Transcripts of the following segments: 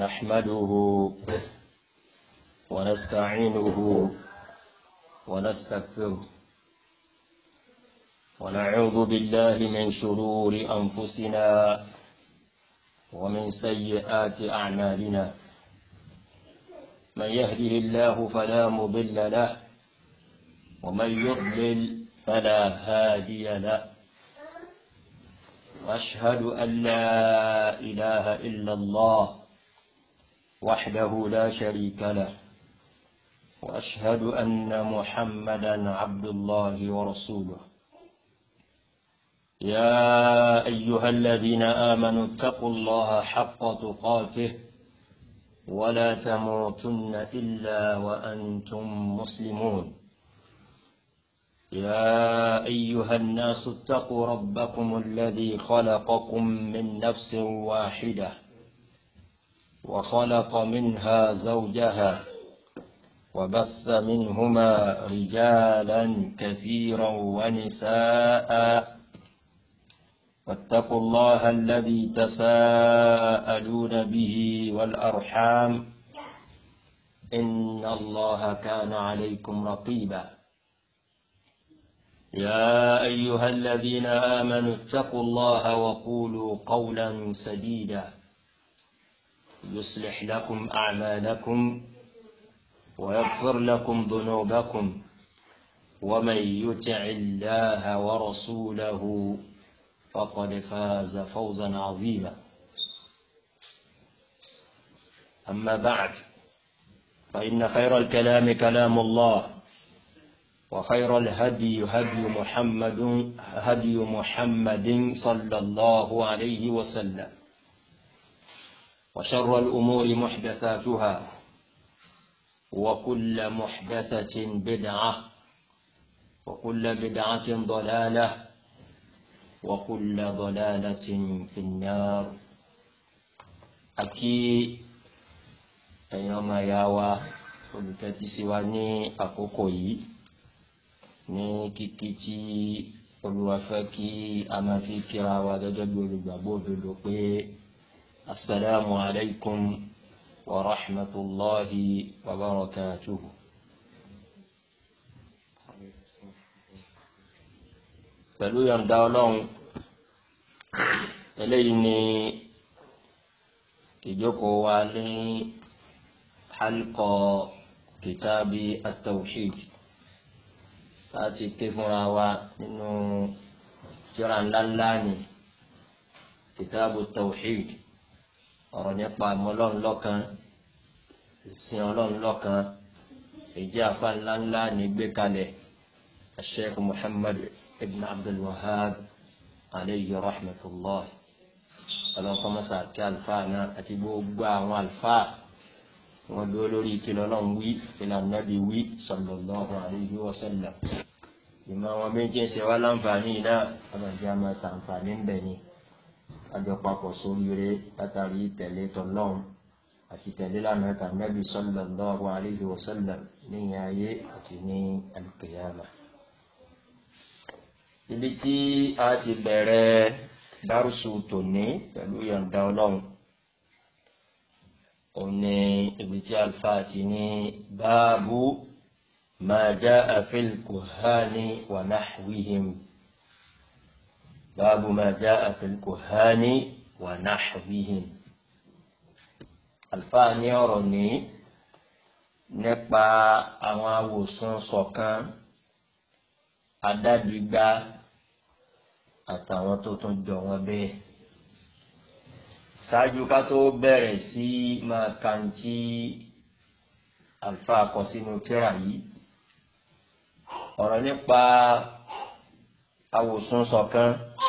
نحمده ونستعينه ونستغفره ونعوذ بالله من شرور أنفسنا ومن سيئات أعمالنا من يهده الله فلا مضل له ومن يضلل فلا هادي له واشهد ان لا اله الا الله وحده لا شريك له واشهد ان محمدا عبد الله ورسوله يا ايها الذين امنوا اتقوا الله حق تقاته ولا تموتن الا وانتم مسلمون يا ايها الناس اتقوا ربكم الذي خلقكم من نفس واحده وخلق منها زوجها وبث منهما رجالا كثيرا ونساء واتقوا الله الذي تساءلون به والارحام ان الله كان عليكم رقيبا يا ايها الذين امنوا اتقوا الله وقولوا قولا سديدا يصلح لكم اعمالكم ويغفر لكم ذنوبكم ومن يطع الله ورسوله فقد فاز فوزا عظيما اما بعد فان خير الكلام كلام الله وخير الهدي هدي محمد هدي محمد صلى الله عليه وسلم وشر الأمور محدثاتها وكل محدثة بدعة وكل بدعة ضلالة وكل ضلالة في النار أكي أيما ياوا olùtẹ́tí sí wa ní àkókò yìí ní kíkí tí olúwa fẹ́ kí a máa fi kíra wa gẹ́gẹ́ bí olùgbàgbọ́ òdodo pé asalaamu alaykum wa rahmatulahi wa barakatuhu. pẹ̀lú yọ̀ǹda ọlọ́run eléyìí ni ìjókòó wa ní halqa kìtàbí at-tawhid láti ké fúnra wa nínú tírà ńláńlá ni kìtàbù tawhid ọ̀rọ̀ nípa ọlọ́run lọ́kan ìsìn ọlọ́run lọ́kan èjì àfa ńláńlá ní gbé kalẹ̀ sheikh muhammad ibn abdul wahab aleyhi rahmatulah ọlọ́run kọ́ mọ́sá kí àlùfáà náà àti gbogbo àwọn àlùfáà wọn dúró lórí ìkìlọ̀ ọlọ́run wí ìkìlọ̀ ànábì wí sallallahu alaihi wa sallam ìmọ̀ àwọn méjì ń ṣe wá láǹfààní náà ọlọ́dún á máa ṣàǹfààní ń bẹ̀ ni àjọ papọ̀ sóríire látàrí tẹ̀lé tọ́lọ́run àti tẹ̀lé lánàá tànábì sallallahu alaihi wa sallam níyìn ayé àti ní al-qiyamah. ibi tí a ti bẹ̀rẹ̀ dárúsù tòní pẹ̀lú yọ̀ǹda ọlọ́run òní ibi tí alfa ti ní báàbù máa já àfil kùhání wà náhwihim báàbù máa já àfil kùhání wà náhwihim alfa ní ọ̀rọ̀ ní nípa àwọn awòsàn ṣọ̀kan adágbígbá àtàwọn tó tún jọ wọn bẹ́ẹ̀ ṣáájú ká tó bẹ̀rẹ̀ sí máa kàǹtí àlùfáà kọ sínú tírà yìí ọ̀rọ̀ nípa awòsùn ṣọ̀kan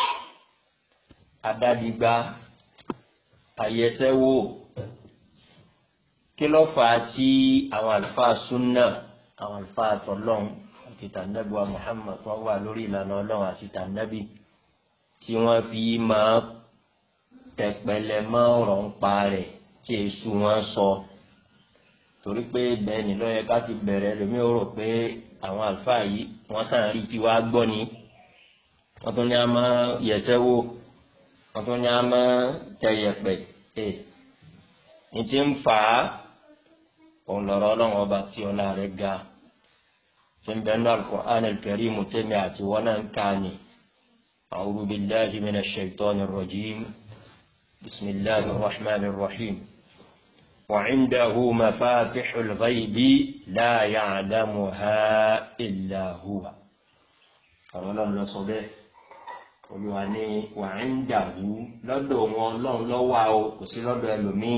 adádigbá àyẹsẹ́wò kí ló fà á tí àwọn àlùfáà súnà àwọn àlùfáà tọlọ́hún àti tànàbíwá Muhammad wọn wà lórí ìlànà Ọlọ́run àti tànàbí tí wọ́n fi máa tẹpẹlẹ mọ́ ọ̀rọ̀ ń pa rẹ̀ tí èṣù wọn sọ torí pé bẹ́ẹ̀ ni lọ́yẹ ká ti bẹ̀rẹ̀ lómi ó rò pé àwọn àlùfáà yìí wọ́n sàn rí tí wàá gbọ́ ni wọ́n tún ní a máa yẹsẹ́ wò wọ́n tún ní a máa tẹ yẹpẹ̀ ẹ̀ ní ti ń fà á òun lọ́rọ̀ ọlọ́run ọba tí ọlá rẹ̀ ga tí ń bẹ nínú al-Qur'an al-Karim tẹ́mi àti wọn náà ń ká ni a'udhu billahi minash shaitanir rajim bismillahir rahmanir rahim wa 'indahu mafatihul ghaibi la ya'lamuha illa huwa ọ̀rọ̀ ọlọ́run lọ sọ bẹ́ẹ̀ olùwà ní wa 'indahu lọ́dọ̀ wọn ọlọ́run lọ́wọ́ o kò sí lọ́dọ̀ ẹlòmíì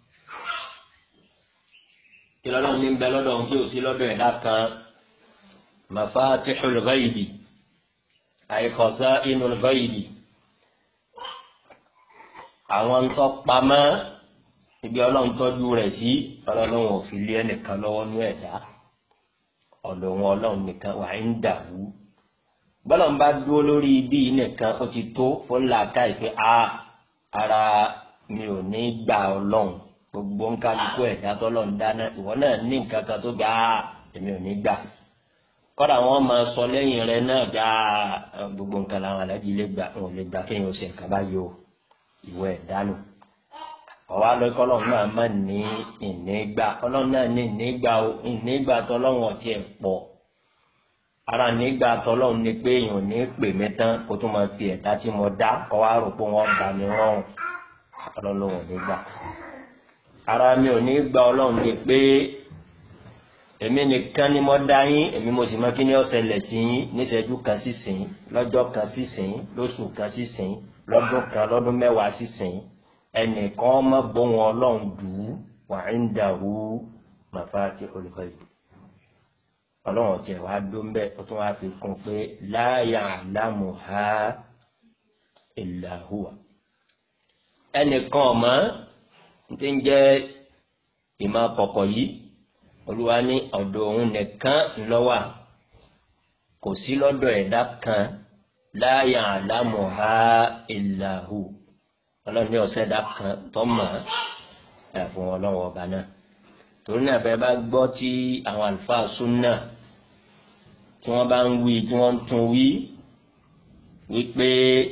kí lọ́lọ́run ní bẹ lọ́dọ̀ ohun tí ò sí lọ́dọ̀ ẹ̀dá kan mafatihul ghaibi ay khaza'inul ghaibi àwọn ń tọ́ pamọ́ ibi ọlọ́run tọ́jú rẹ̀ sí ọlọ́run ò fi lé ẹnìkan lọ́wọ́ ní ẹ̀dá ọ̀dọ̀ wọn ọlọ́run nìkan wà ń dàrú bọ́lá ń bá dúró lórí ibi nìkan ó ti tó fún làákà ìpè a ara mi ò ní gbà ọlọ́run gbogbo ń kálukú ẹ̀dá tọ́lọ̀ ń dáná ìwọ náà ní nǹkan kan tó gbà á èmi ò ní gbà kọ́dà wọ́n máa sọ lẹ́yìn rẹ náà gbà á gbogbo nǹkan làwọn alájí lè gbà wọn ò lè gbà kéèyàn ó ṣe nǹkan báyìí o ìwọ ẹ̀dá nù ọ̀wá lọ́kọ́ ọlọ́run náà má ní ìnígbà ọlọ́run náà ní ìnígbà o ìnígbà tọ́lọ́run ọ̀tí ẹ̀ pọ̀ ara nígbà tọ́lọ́run ni pé èèyàn ò ní pè mí tán kó tó máa fi ẹ̀dá tí mo dá kọ́ wá rò pé wọ́n bá mi rọrùn ọlọ́run ò ní gbà ara mi ò ní gba ọlọ́run ní pé èmi nìkan ni mo dá yín èmi mo sì mọ kí ni ó ṣẹlẹ̀ sí yín níṣẹ́jú kan sí sìn lọ́jọ́ kan sí sìn lóṣù kan sí sìn lọ́dún kan lọ́dún mẹ́wàá sí sìn ẹnìkan mọ́ bóun ọlọ́run dùn ún wà ń dàrú mafatihul ghaib ọlọ́run tiẹ̀ wá dó ń bẹ́ẹ̀ ó tún wá fi kún pé la ya'lamuha illa huwa ẹnìkan ọ̀mọ́ tí ń jẹ́ ìmọ̀ kọ̀kọ̀ yìí olúwa ní ọ̀dọ̀ òun nìkan ńlọ́wà kò sí lọ́dọ̀ ẹ̀dá kan la ya'lamuha illa hu ọlọ́run ní ọ̀sẹ̀ ẹ̀dá kan tó mọ̀ ẹ̀ fún ọlọ́run ọba náà torí náà bẹ́ẹ̀ bá gbọ́ tí àwọn àlùfáà súnà tí wọ́n bá ń wí tí wọ́n ń tún wí wípé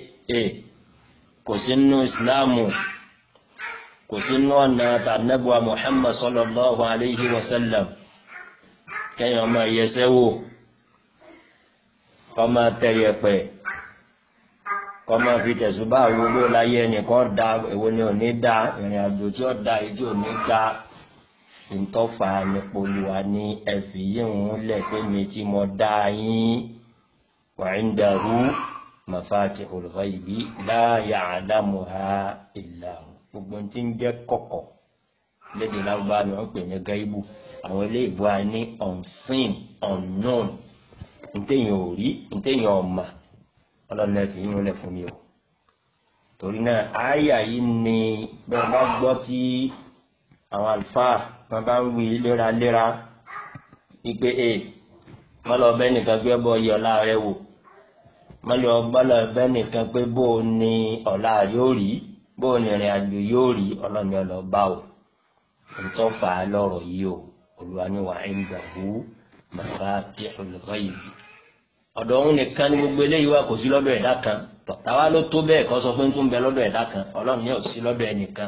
kò sí nínú ìsìláàmù kò sínú ọ̀nà tànàbùwà Muhammad sallallahu alayhi wa sallam kẹ́yìn ọmọ ìyẹsẹ́ wò kọ́mọ tẹ̀yẹpẹ̀ kọ́mọ fi tẹ̀sùbá àwòrán láyé ẹnìkan da èwo ni ò ní da ìrìn àjò tí ó da èyí tí ò ní da ntọ́fà nípolúwa ní ẹ̀fì yíhun lẹ̀ pé mi tí mo dá yín wa indahu mafatihul ghaibi la ya'lamuha illa hu gbogbo tí ń jẹ́ kọ̀kọ̀ lédè lágbá ni wọ́n pè ní gáíbù àwọn ilé ìbò a ní unseen unknown ntẹ̀yìn ò rí ntẹ̀yìn ọ̀mà ọlọ́run ẹ̀ fi yín lẹ̀ fún mi o torí náà àyà yìí ni bẹ́ẹ̀ bá gbọ́ tí àwọn àlùfáà wọn bá ń wí léraléra wípé e má lọ bẹ́ nìkan gbé bọ́ yẹ ọ̀la rẹ wò má lọ bẹ́ nìkan pé bó o ní ọ̀la yóò rí bóò ní ìrìn àjò yóò rí ọlọ́ni ọlọ́ba o ntọ́ fà á lọ́rọ̀ yìí o olùwà ni wà ń dàbú mafatihul ghaibi ọ̀dọ̀ òun nìkan ni gbogbo eléyìí wà kò sí lọ́dọ̀ ẹ̀dá kan tàwa ló tó bẹ́ẹ̀ kọ́ sọ pé ń tún bẹ lọ́dọ̀ ẹ̀dá kan ọlọ́run yóò sí lọ́dọ̀ ẹnìkan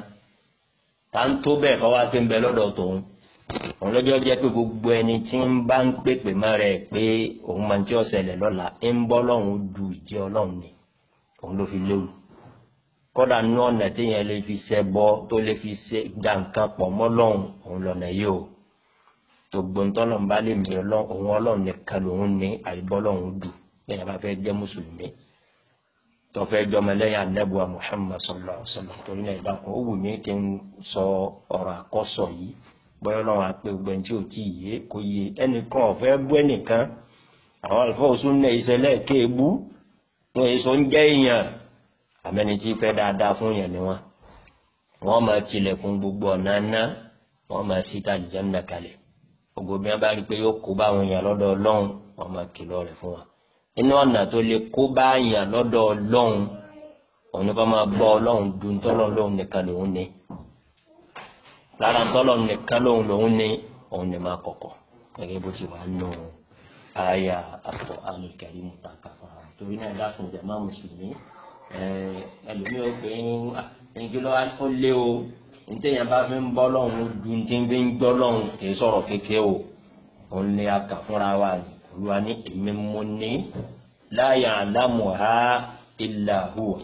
tá ń tó bẹ́ẹ̀ kọ́ wá pé ń bẹ lọ́dọ̀ tòun òun lọ́jọ́ jẹ́ pé gbogbo ẹni tí ń bá ń pèpè mọ́ rẹ̀ pé òun máa ń tí ó ṣẹlẹ̀ lọ́la ń bọ́ lọ́run ju ìjẹ́ ọlọ́run ni òun ló fi léwu kọ́dà ní ọ̀nà téèyàn lè fi ṣẹ bọ́ tó lè fi ṣe gba nǹkan pọ̀ mọ́ lọ́hùn òun lọ́nà yìí o tó gbóńtọ́lọ́n bá lè mi ọlọ́run òun ọlọ́run nìkan lòun ní àìbọ́ lọ́hùn dù bẹ́ẹ̀ bá fẹ́ jẹ́ mùsùlùmí tó fẹ́ jọmọ lẹ́yìn anábùwà Muhammad sallallahu alaihi wasallam torí náà ìdákan ó wù mí kí n sọ ọ̀rọ̀ àkọ́sọ yìí bọ́yọ́ lọ́wọ́ àpé gbẹ̀ǹ tí ò tí ì yé kò yé ẹnìkan ọ̀fẹ́ bú ẹnìkan àwọn àlùfáà òsùn náà ìṣẹ̀lẹ̀ kéèbú wọn èso ń jẹ́ èèyàn àmẹ́ni tí fẹ́ dáadáa fún yẹn ni wọn wọn máa tilẹ̀kùn gbogbo ọ̀nà ná wọn máa sí tàlìjánná kalẹ̀ gbogbo bí wọn bá rí i pé yóò kó bá àwọn èèyàn lọ́dọ̀ ọlọ́run wọn máa kìlọ̀ rẹ̀ fún wa inú ọ̀nà tó lè kó bá èèyàn lọ́dọ̀ ọlọ́run òun ni kò máa gbọ́ ọlọ́run ju ntọ́lọ́ lóhun nìkan lòun ní lára ntọ́lọ́ nìkan lòun lòun ní òun ni máa kọ̀kọ̀ gẹ́gẹ́ bó ti wà nù àyà àpò àlùkàrí mùtàkà fún wa torí náà dákun jàmá mùsùlùmí ẹlòmíì ó pè ń ẹnìkí lọ ó lé o ntẹ̀yìn bá fi ń bọ́ lọ́hùn ju ti fi ń gbọ́ lọ́hùn kì í sọ̀rọ̀ kékeré o òun ni a kà fúnra wa ni olúwa ní èmi mo ní la ya'lamuha illa huwa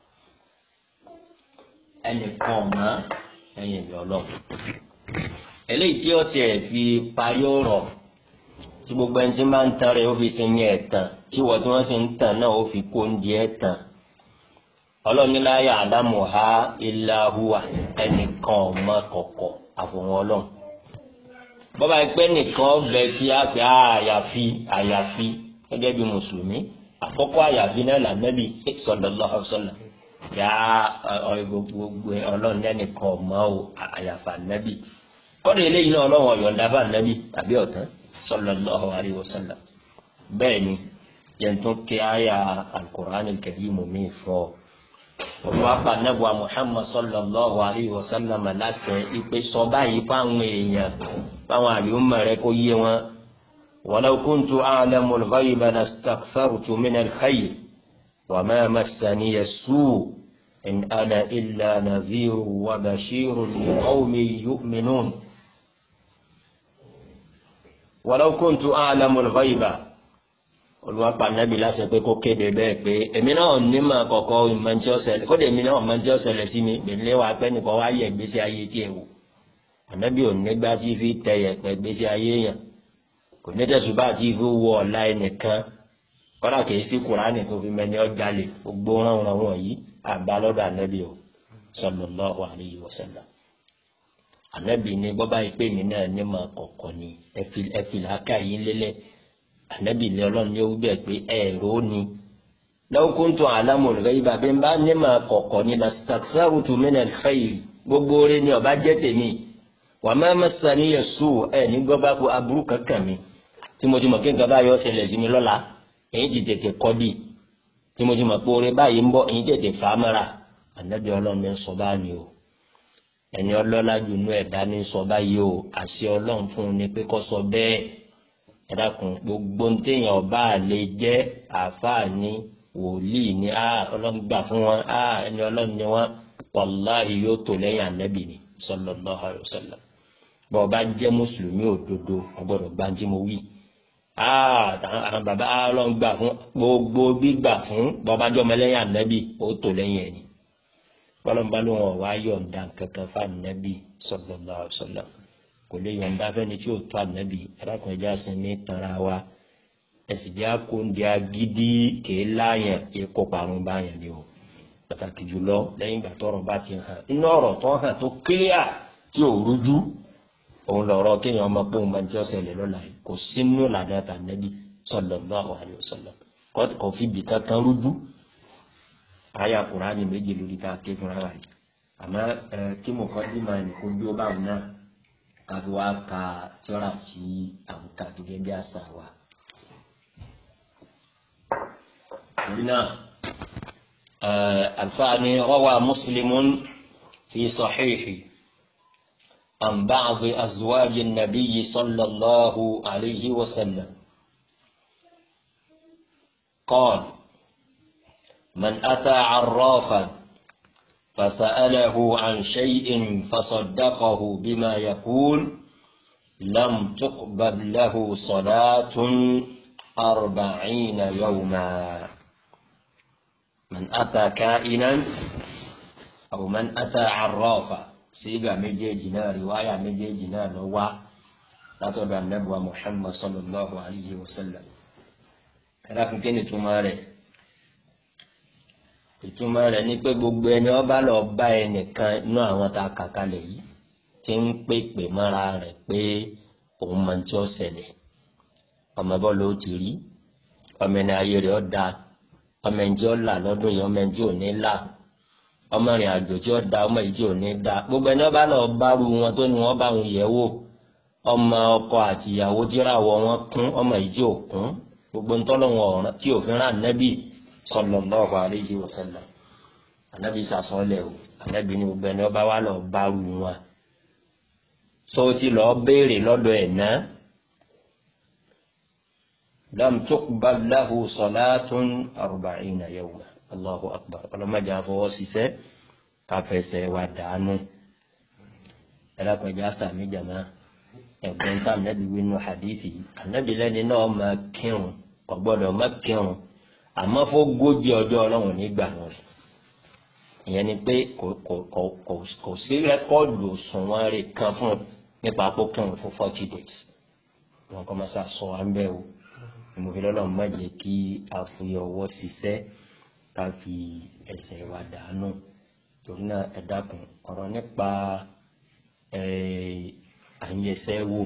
ẹnìkan mọ́ ẹ̀yìn ìlú ọlọ́run eléyìí tí ó tiẹ̀ fi parí ọ̀rọ̀ tí gbogbo ẹni tí máa ń tan rẹ̀ ó fi sinmi ẹ̀tàn tí wọ́n tí wọ́n sì ń tàn náà ó fi kó oúnjẹ ẹ̀tàn ọlọ́ni la ya'lamuha illa huwa ẹnìkan ọmọ kọ̀kọ̀ àfọwọ́n ọlọ́run bọ́bá ẹgbẹ́ nìkan bẹ tí a pè á àyàfi àyàfi gẹ́gẹ́ bí mùsùlùmí àkọ́kọ́ àyàfi náà lànàbì sallallahu alaihi wasallam yà á gbogbo ọlọ́run ẹnìkan ọmọ o àyàfà nàbì kọ́ni eléyìí náà ọlọ́run ọ̀yọ̀ǹda bá nàbì àbí ọ̀tán sallallahu alaihi wasallam bẹ́ẹ̀ ni yẹn tún kí àyà al-Qur'an al-Karim mi fọ́ wọ́n pa nẹ́bùa Muhammad sallallahu alayhi wa sallam láṣẹ ìpè sọ báyìí fáwọn èèyàn fáwọn àlùmọ̀ rẹ kó yé wọn. walau kuntu a'lamu al-ghayba lastakthartu mina al-khayr wa ma massaniya as-su' in ana illa nadhirun wa bashirun liqawmin yu'minun. walau kuntu a'lamu al-ghayba olùwàpá nàbì láṣẹ pé kó kéde bẹ́ẹ̀ pé èmi náà ní mà kọ̀kọ́ ìmọ̀ntí ọ̀sẹ̀lẹ̀ kódé èmi náà mọ̀ntí ọ̀sẹ̀lẹ̀ sí mi gbèlè wa pẹ́ nìkan wá yẹ gbèsè ayé tí ẹ wò ànábì ò ní gbá tí fi tẹ yẹpẹ gbèsè ayé yàn kò ní tẹ̀sùn bá tí fi wọ ọ̀la ẹnìkan kọ́dà kìí sí kùránì tó fi mẹ́ni ọjà lè gbogbo ránran wọ̀nyí àbá lọ́dọ̀ ànábì o sallallahu alayhi wa sallam ànábì ní bọ́bá yìí pé mi náà ní mà kọ̀kọ́ ni ẹ̀fìlà ká yín lélẹ̀ anabi ilé ọlọ́run ní ewúbẹ̀ pé ẹ̀rọ ni law kuntu a'lamu al-ghayba bí n bá ní ma kọ̀kọ̀ ní lastakthartu mina al-khayr gbogbo rẹ ni ọba jẹ́ tèmi wa ma massaniya as-su' ẹ̀ ní gbọ́bá kó aburú kankan mi tí mo ti mọ̀ kí nǹkan bá yọ ṣẹlẹ̀ sí mi lọ́la èyí ti tètè kọ́ di tí mo ti mọ̀ pé oore báyìí ń bọ̀ èyí tètè fà á mọ́ra anabi ọlọ́run ní sọ báyìí o ẹni ọlọ́lá jù nú ẹ̀dá ní sọ báyìí o àṣẹ ọlọ́run fún un ní pé kó sọ bẹ́ẹ̀ ẹ̀dàkùn gbogbo ntẹ̀yìn ọba lè jẹ́ àfáàní wòlíì ní a ọlọ́run gbà fún wọn a ẹni ọlọ́run ní wọn wàláhì yóò tó lẹ́yìn ànábì ni sallallahu alaihi wasallam bọ́ ọba jẹ́ mùsùlùmí òdodo ọgbọ́dọ̀ gba tí mo wí a àwọn bàbá ọlọ́run gbà fún gbogbo gbígbà fún bọ́ ọba jọ́ ọmọlẹ́yìn ànábì ó tó lẹ́yìn ẹni bọ́lọ́mbà ló wọn wá yọ̀ǹda kankan fún ànábì sallallahu alaihi wasallam kò lè yọ̀ǹda fẹ́ni tí ó tó ànábì arákùnrin ẹja sin ní tanra wa ẹ̀sìn jẹ́ àkóńdé agídí kèé láàyàn èkó parun báyàn ni o pàtàkì jùlọ lẹ́yìn ìgbà tọ́rọ̀ bá ti hàn inú ọ̀rọ̀ tó hàn tó kílíà tí ò rújú òun lọ̀rọ̀ kéèyàn ọmọ pé òun máa ń tí ó ṣẹlẹ̀ lọ́la yìí kò sínú làdá tànẹ́bí sallallahu alaihi wasallam kò fi bì kankan rújú àyà Kùránì méjì lórí tá a ké fúnra wa yìí àmọ́ kí mo kọ́ sí máa nìkó bí ó bá wù náà káfí wá ka tíọ́rà tí àwọn ká gẹ́gẹ́ bí àṣà wa. torí náà alfaani rawa muslimun fi sahihi an ba'di azwaji nabiyyi sallallahu alayhi wa sallam قال من أتى عرافا فسأله عن شيء فصدقه بما يقول لم تقبل له صلاة أربعين يوما من أتى كائنا أو من أتى عرافا سيغا مجيجنا رواية مجيجنا نوا لا تبع النبوة محمد صلى الله عليه وسلم لكن كنت تماري ìtumọ̀ rẹ̀ ni pé gbogbo ẹni ọba lọ bá ẹnìkan inú àwọn tá a kà kalẹ̀ yìí ti ń pèpè mọ́ra rẹ̀ pé òun máa ń tí ó ṣẹlẹ̀ ọmọ bọ́ọ̀lù ó ti rí ọmọ ẹni ayé rẹ̀ ó da ọmọ ẹni tí ó là lọ́dún yìí ọmọ ẹni tí ò ní là ọmọ ìrìn àjò tí ó da ọmọ yìí tí ò ní da gbogbo ẹni ọba lọ bá ru wọn tó ní wọn bá wọn yẹ̀ wò ọmọ ọkọ àti ìyàwó tíráwọ wọn kún ọmọ yìí tí ò kún gbogbo ntọ́lọ́wọ̀n ọ̀ràn tí òfin rà nẹ́bì sallallahu alayhi wa sallam anabi sasọlẹ o anabi ni gbogbo ẹni ọba wa lọ bá ru wọn so ti lọ béèrè lọ́dọ̀ ẹ ná lam tuqbal lahu salatun arba'ina yawma allahu akbar ọlọmọdé àfọwọ́ ṣiṣẹ́ káfẹsẹ̀ wa dànù ẹlẹ́kọ̀ọ́jà sàmì jàmá ẹ̀gbọ́n tá ànábì wínú hadithi ànábì lẹ́ni náà máa kírun kò gbọ́dọ̀ má kírun àmọ́ fógójì ọjọ́ ọlọ́run nígbà náà rẹ̀ ìyẹn ni pé kò kò kò kò kò sí rẹ́kọ́ọ̀dù òṣùwọ̀n rẹ̀ kan fún un nípa pókírun fún forty days wọn kọ́ máa sọ wá ń bẹ́ o ìmọ̀fẹ́ lọ́lọ́run má jẹ́ kí a fi ọwọ́ ṣiṣẹ́ ká fi ẹsẹ̀ wa dànù torí náà ẹ dákun ọ̀rọ̀ nípa àyẹsẹ́ wò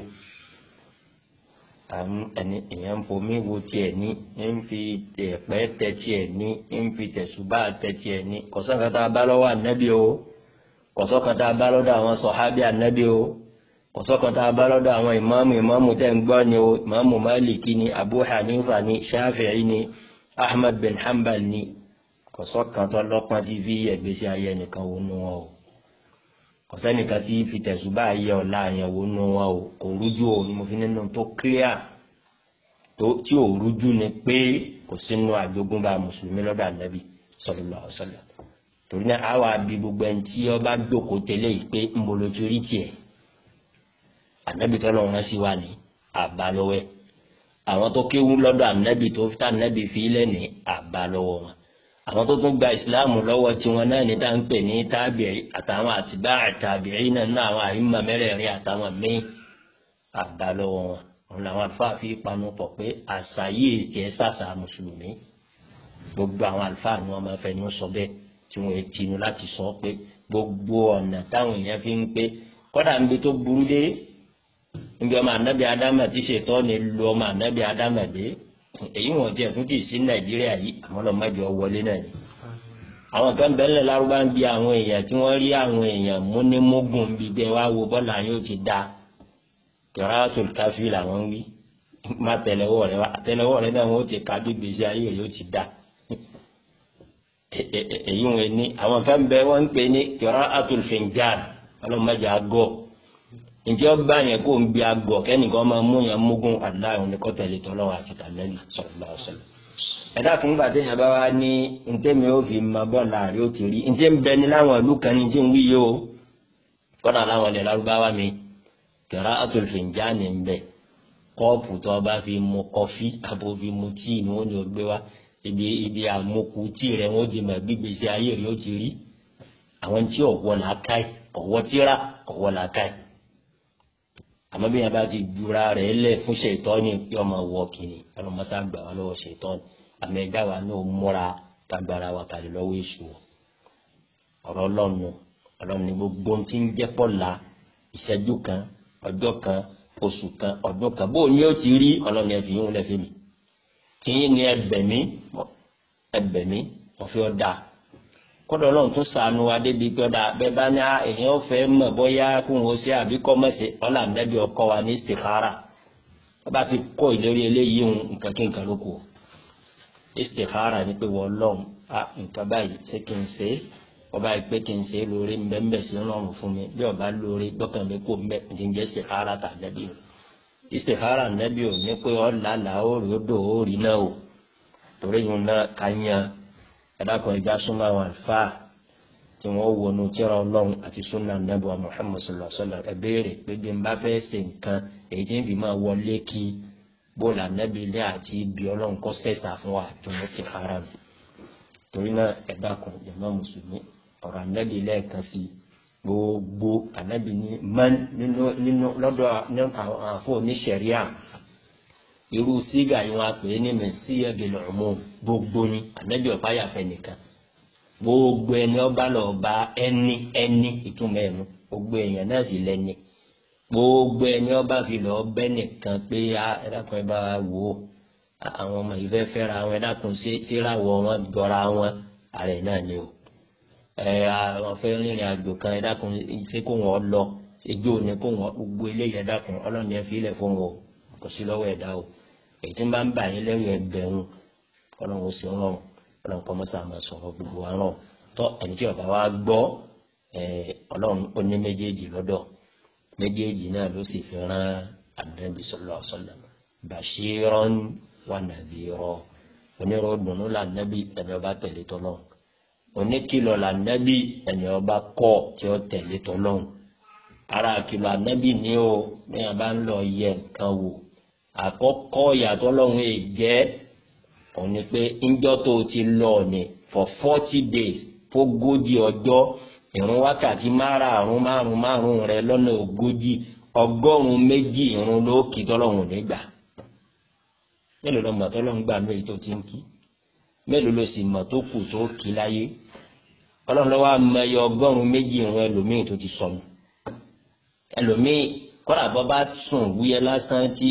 ẹni èèyàn ń fomi wo tiẹ̀ ní ń fi ẹ̀pẹ́ tẹ tiẹ̀ ní ń fi tẹ̀sùbá tẹ tiẹ̀ ní kọ̀sọ́kan tá a bá lọ́wọ́ ànábì o kọ̀sọ́kan tá a bá lọ́dọ̀ àwọn sọ̀hábì ànábì o kọ̀sọ́kan tá a bá lọ́dọ̀ àwọn ìmáàmù ìmáàmù tẹ̀ ń gbọ́ ni o ìmáàmù Málìkì ni Abu Hanifa ni Shafi'i ni Ahmad bin Hanbal ni kọ̀sọ́kan tó lọ́pọ́n tí fi ẹ̀gbẹ́sí ayé nìkan wo nu wọn o kọ̀sẹ́nìkan tí fi tẹ̀sùbá ayé ọ̀la yẹn wo nu wọn o kò rújú o ni mo fi nínú tó clear tó tí ò rújú ni pé kò sínú àjogúnbá mùsùlùmí lọ́dọ̀ ànábì sallallahu alaihi wasallam torí náà àwa bí gbogbo ẹni tí ọba jókòó tẹ́lẹ̀ yìí pé ń bolo ti rí tiẹ̀ ànábì tó lọ́wọ́ sí wa ní àbálọ́wẹ́ àwọn tó kéwú lọ́dọ̀ ànábì tó fi tá ànábì fi lẹ́ ní àbálọ́wọ́ wọn àwọn tó tún gba ìsìláàmù lọ́wọ́ tiwọn náà ní táǹpẹ̀ ní tábìrì àtàwọn àtibá àtàbìrì náà ní àwọn àyínmọ̀ mẹ́rẹ̀ẹ̀rin àtàwọn míì àbá lọ́wọ́ wọn òun làwọn àlùfáà fi panu pọ̀ pé àṣà yìí jẹ́ sàṣà mùsùlùmí gbogbo àwọn àlùfáà ni wọ́n máa fẹnu sọ bẹ́ẹ̀ tí wọ́n tinú láti sọ pé gbogbo ọ̀nà táwọn èèyàn fi ń pé kọ́dà níbi tó burú dé níbi ọmọ ànábì ádámà tí ṣètọ́ ni lu ọmọ ànábì ádámà dé èyí wọn jẹ fún kì í sí nàìjíríà yìí àwọn ọmọ mẹ́jọ wọlé náà ni àwọn kan bẹ́ẹ̀ lárúbá ń bi àwọn èèyàn tí wọ́n rí àwọn èèyàn múnímógún bíi bẹ́ẹ̀ wá wo bọ́ọ̀lù àyàn ó ti da kẹràtún káfí làwọn ń wí má tẹlẹwọ́ rẹ wá tẹlẹwọ́ rẹ náà wọ́n ti ká bí gbèsè ayé rẹ ó ti da èyí wọn ni àwọn kan bẹ́ẹ̀ wọ́n ń pè ní kẹràtún fìǹgàn ọlọ́run mẹ́jọ àgọ́ ǹjẹ́ ó bá yẹn kó ń bi àgọ̀ kẹ́nìkan máa mú yẹn mógún aláìhùn ní kọ́tẹ̀lẹ̀ tọ́lọ́wọ́ àti tàlẹ́lì sallallahu alaihi wasallam. ẹ̀dá fún gbàdé yẹn bá wá ní ntẹ́mi ó fi máa bọ́ láàrin ó ti rí ǹjẹ́ ń bẹ ní láwọn ìlú kan ní tí ń wíyé o kọ́dà láwọn ilẹ̀ lárúbáwá mi qira'atul finjani ń bẹ kọ́ọ̀pù tó bá fi mu kọfí àbò fi mu tíì ni wọ́n ní o gbé wá ibi ibi àmukù tíì rẹ̀ wọ́n ti mọ̀ gbígbèsè ayé rẹ̀ ó ti rí àwọn tí ọ̀wọ́ làákàyè ọ̀wọ́ tíra ọ̀wọ́ làákàyè àmọ́ bí yẹn bá ti dura rẹ̀ lẹ̀ fún ṣètọ́ni pé ọmọ wọ kìnnì ọlọmọsá gbà wá lọ́wọ́ ṣètọ́ni àmọ́ ẹ̀dá wa náà múra kágbára wa kàlẹ́ lọ́wọ́ èṣù ọ̀rọ̀ ọlọ́nu ọlọ́nu ní gbogbo tí ń jẹ́ pọ̀la ìṣẹ́jú kan ọjọ́ kan oṣù kan ọdún kan bó ní ó ti rí ọlọ́nu ẹ̀fì yín lẹ́fẹ̀ẹ́ mi tí yín ní ẹbẹ̀ mí ẹbẹ̀ mí ọ̀fẹ́ ọ̀dà kọ́dọ̀ ọlọ́run tún sànù wa débi gbọ́dọ̀ bẹ́ẹ̀ bá ní èèyàn fẹ́ mọ̀ bóyá kó wọn ṣe àbí kọ́ mọ̀ ṣe ọ̀là nẹ́bí ọkọ wa ní istikhara wọ́n bá ti kọ́ ìlérí eléyìí ń nǹkan kí nǹkan ló kù istikhara ni pé wọ́n lọ́n a nǹkan báyìí ṣé kí n ṣe é wọ́n báyìí pé kí n ṣe é lórí ń bẹ́ ń bẹ̀ sí ọlọ́run fún mi bí ọba lórí gbọ́kàn mi kò ń bẹ́ ń jẹ́ istikhara tà nẹ́bí o istikhara nẹ́bí o ní pé ọ̀là là ó rí ó dò ó rí náà o torí yìí náà ká yan ẹ̀dàkùn ẹja súnmọ́ àwọn àlùfáà tí wọ́n wọnú tíra ọlọ́run àti súnmọ́ anábọ̀ Muhammad sallallahu alaihi wasallam ẹ béèrè pé bí n bá fẹ́ ṣe nǹkan èyí tí ń fi máa wọlé kí bóòlù anábì ilé àti ibi ọlọ́run kọ́ sẹ̀sà fún wa tó wọ́n sì fara mi torí náà ẹ̀dàkùn jàmá mùsùlùmí ọ̀rọ̀ anábì lẹ́ẹ̀kan sí gbogbo anábì ní man nínú lọ́dọ̀ àwọn àfọ oníṣẹ̀ríà irú sígà yìí wọn pè é ní mẹsíyà gèlè ọmọ gbogbo ni ànábì ọ̀pá yàfẹ́ nìkan gbogbo ẹni ọba lọ bá ẹni ẹni ìtumọ̀ ẹnu gbogbo èèyàn náà sì lẹ́ni gbogbo ẹni ọba fi lọ bẹ́ nìkan pé ẹ̀dàkùn ẹ bá wò ó àwọn ọmọ yìí fẹ́ fẹ́ra wọn ẹ̀dàkùn síráwọ̀ wọn jọra wọn ààrẹ náà ni o ẹ àwọn fẹ́ rìnrìn àjò kan ẹ̀dàkùn ṣé kó wọn lọ ṣèjó ni kó wọn gbogbo eléyìí ẹ̀dàkùn ọlọ́ni ẹ fi ilẹ̀ fún wọn kò sí lọ́wọ́ ẹ̀dá o èyí tí ń bá ń bà yín lẹ́rù ẹgbẹ̀rún ọlọ́run ó sì ń rọrùn ọlọ́run kọ́ mọ́sá máa sọ̀rọ̀ gbogbo wa rọ̀ tọ́ ẹni tí ọba wa gbọ́ ọlọ́run ó ní méjèèjì lọ́dọ̀ méjèèjì náà ló sì fi rán Ànábì sallallahu alaihi wasallam bashiran wa nadhira onírọ̀dùnú là nábì ẹni ọba tẹ̀lé tọ́lọ́run oníkìlọ̀ là nábì ẹni ọba kọ̀ tí ó tẹ̀lé tọ́lọ́run ara àkìlọ̀ ànábì ní o bẹ́ẹ̀ bá ń lọ yẹ nǹkan wò àkọ́kọ́ ìyàtọ̀ lọ́hùn èjẹ́ òun ni pé ńjọ́ tó ti lọ ní for forty days fógójì ọjọ́ ìrun wákàtí márààrún márùn márùn rẹ lọ́nà ogójì ọgọ́rùn méjì ìrun ló kì tọ́lọ́hùn nígbà mélòó lọ́mọ tọ́lọ́hùn gbà mí tó ti ń kí mélòó ló sì mọ̀ tó kù tó kí láyé ọlọ́run lọ́wọ́ amẹ́yẹ ọgọ́rùn méjì ìrun ẹlòmíì tó ti sọnù ẹlòmíì kọ́dà bọ́ bá sùn wúyẹ́ lásán tí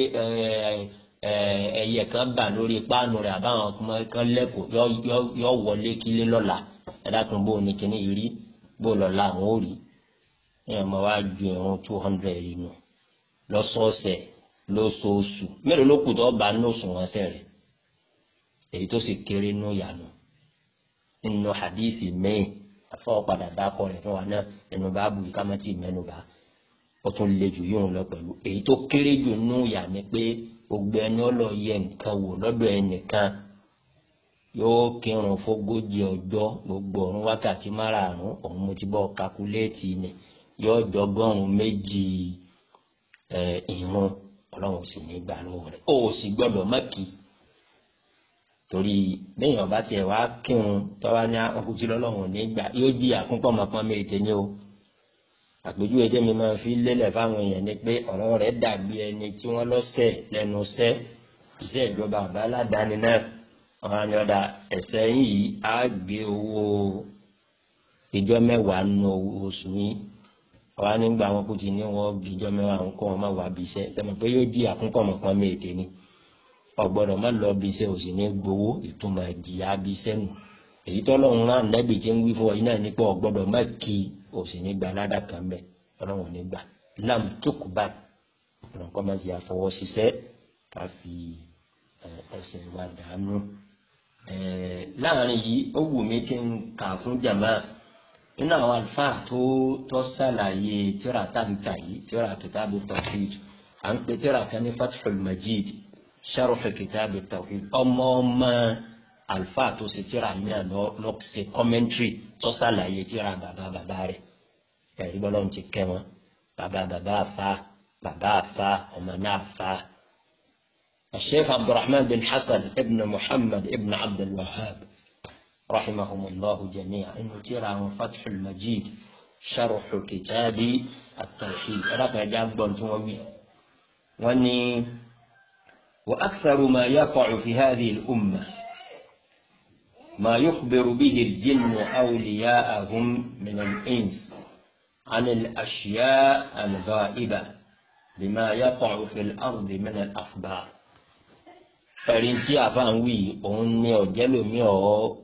ẹyẹ kan bà lórí páànù rẹ̀ àbáwọn kan lẹ́kọ̀ọ́ yọ wọlé kílé lọ́la ẹ̀dá kan bó ní kíní yìí rí bó lọ́la àwọn ò rí ẹ̀yàn máa wá ju ẹ̀rùn two hundred nù lọ́sọ̀ọ̀sẹ̀ lóṣooṣù mélòó ló kù tó bá ní òṣùwọ̀n ẹsẹ̀ rẹ̀ èyí tó sì kéré nù yànù nínú hadithi mẹ́yìn afọwọ́ padà dákọ̀ rẹ̀ fún wa náà ẹnu bá bu ìkámẹ́tì mẹ́nu bá ó tún le jù yóò lọ pẹ̀lú èyí tó kéré jù nù yà ni pé gbogbo ẹni ọlọ yẹ nǹkan wò lọ́dọ̀ ẹnìkan yóò kírun fógójì ọjọ́ gbogbo ọ̀run wákàtí márààrún òun mo ti bọ́ kakuléètì ni yóò jọgọ́rùn méjì ìrun ọlọ́run sì ní gbà lọ́wọ́ rẹ̀ ó sì gbọ́dọ̀ mọ́kì torí lẹ́yìn ọba tiẹ̀ wá kírun tọ́wá ní ọkùnrin lọ́lọ́run nígbà yóò jí àkúnpọ̀mọ̀pọ̀ méje ní o àpèjúwe tẹ́mi máa fi lélẹ̀ fáwọn èèyàn ni pé ọ̀rọ̀ rẹ̀ dàbí ẹni tí wọ́n lọ́sẹ̀ lẹ́nu sẹ́ iṣẹ́ ìjọba àbá aládàáni náà ọ̀hún àni ọ̀dà ẹ̀sẹ̀ yìí á gbé owó ìjọ mẹ́wàá nù oṣù yín ọ̀hún àni gbà wọn kò ti ní wọn bí ìjọ mẹ́wàá ń kọ́ wọn má wà bí iṣẹ́ tẹ́mi pé yóò jí àkúnkọ̀mọ̀kan méje ni ọ̀gbọ́dọ̀ má lọ bí iṣẹ́ òsì ní gbowó ìtumọ̀ ìjìyà bí iṣẹ́ nù èyí tọ́lọ́run rán nẹ́bì tí ń wí fún ọ yìí náà nípa ọ̀gbọ́dọ̀ má kí òsì ní gba aládà kan bẹ ọlọ́run ní gbà lam tókù báyìí ọ̀nà kọ́ máa ti àfọwọ́ ṣiṣẹ́ ká fi ẹsẹ̀ wa dànù. láàrin yìí ó wù mí kí n kà fún jàmá nínú àwọn àlùfáà tó tó ṣàlàyé tíra táǹkà yìí tíra kìtàbù tawhid à ń pè tíra kan ní fathul majid sharh kìtàbù tawhid ọmọ ọmọ alfa tó ṣe tíra náà lọ lọ ṣe kọ́mẹ́ntírì tó ṣàlàyé tíra bàbá bàbá rẹ̀ ẹ̀rí bọ́lá ń ti kẹ́ wọn bàbá bàbá àfa bàbá àfa ọmọ náà àfa. الشيخ عبد الرحمن بن حسن ابن محمد ابن عبد الوهاب رحمهم الله جميعا إنه ترى فتح المجيد شرح كتاب التوحيد رقم جاب ومي وني وأكثر ما يقع في هذه الأمة ما يخبر به الجن أولياءهم من الإنس عن الأشياء الغائبة بما يقع في الأرض من الأخبار ẹ̀rín tí àfáàn wí òun ní ọ̀jẹ́ lomi ọ̀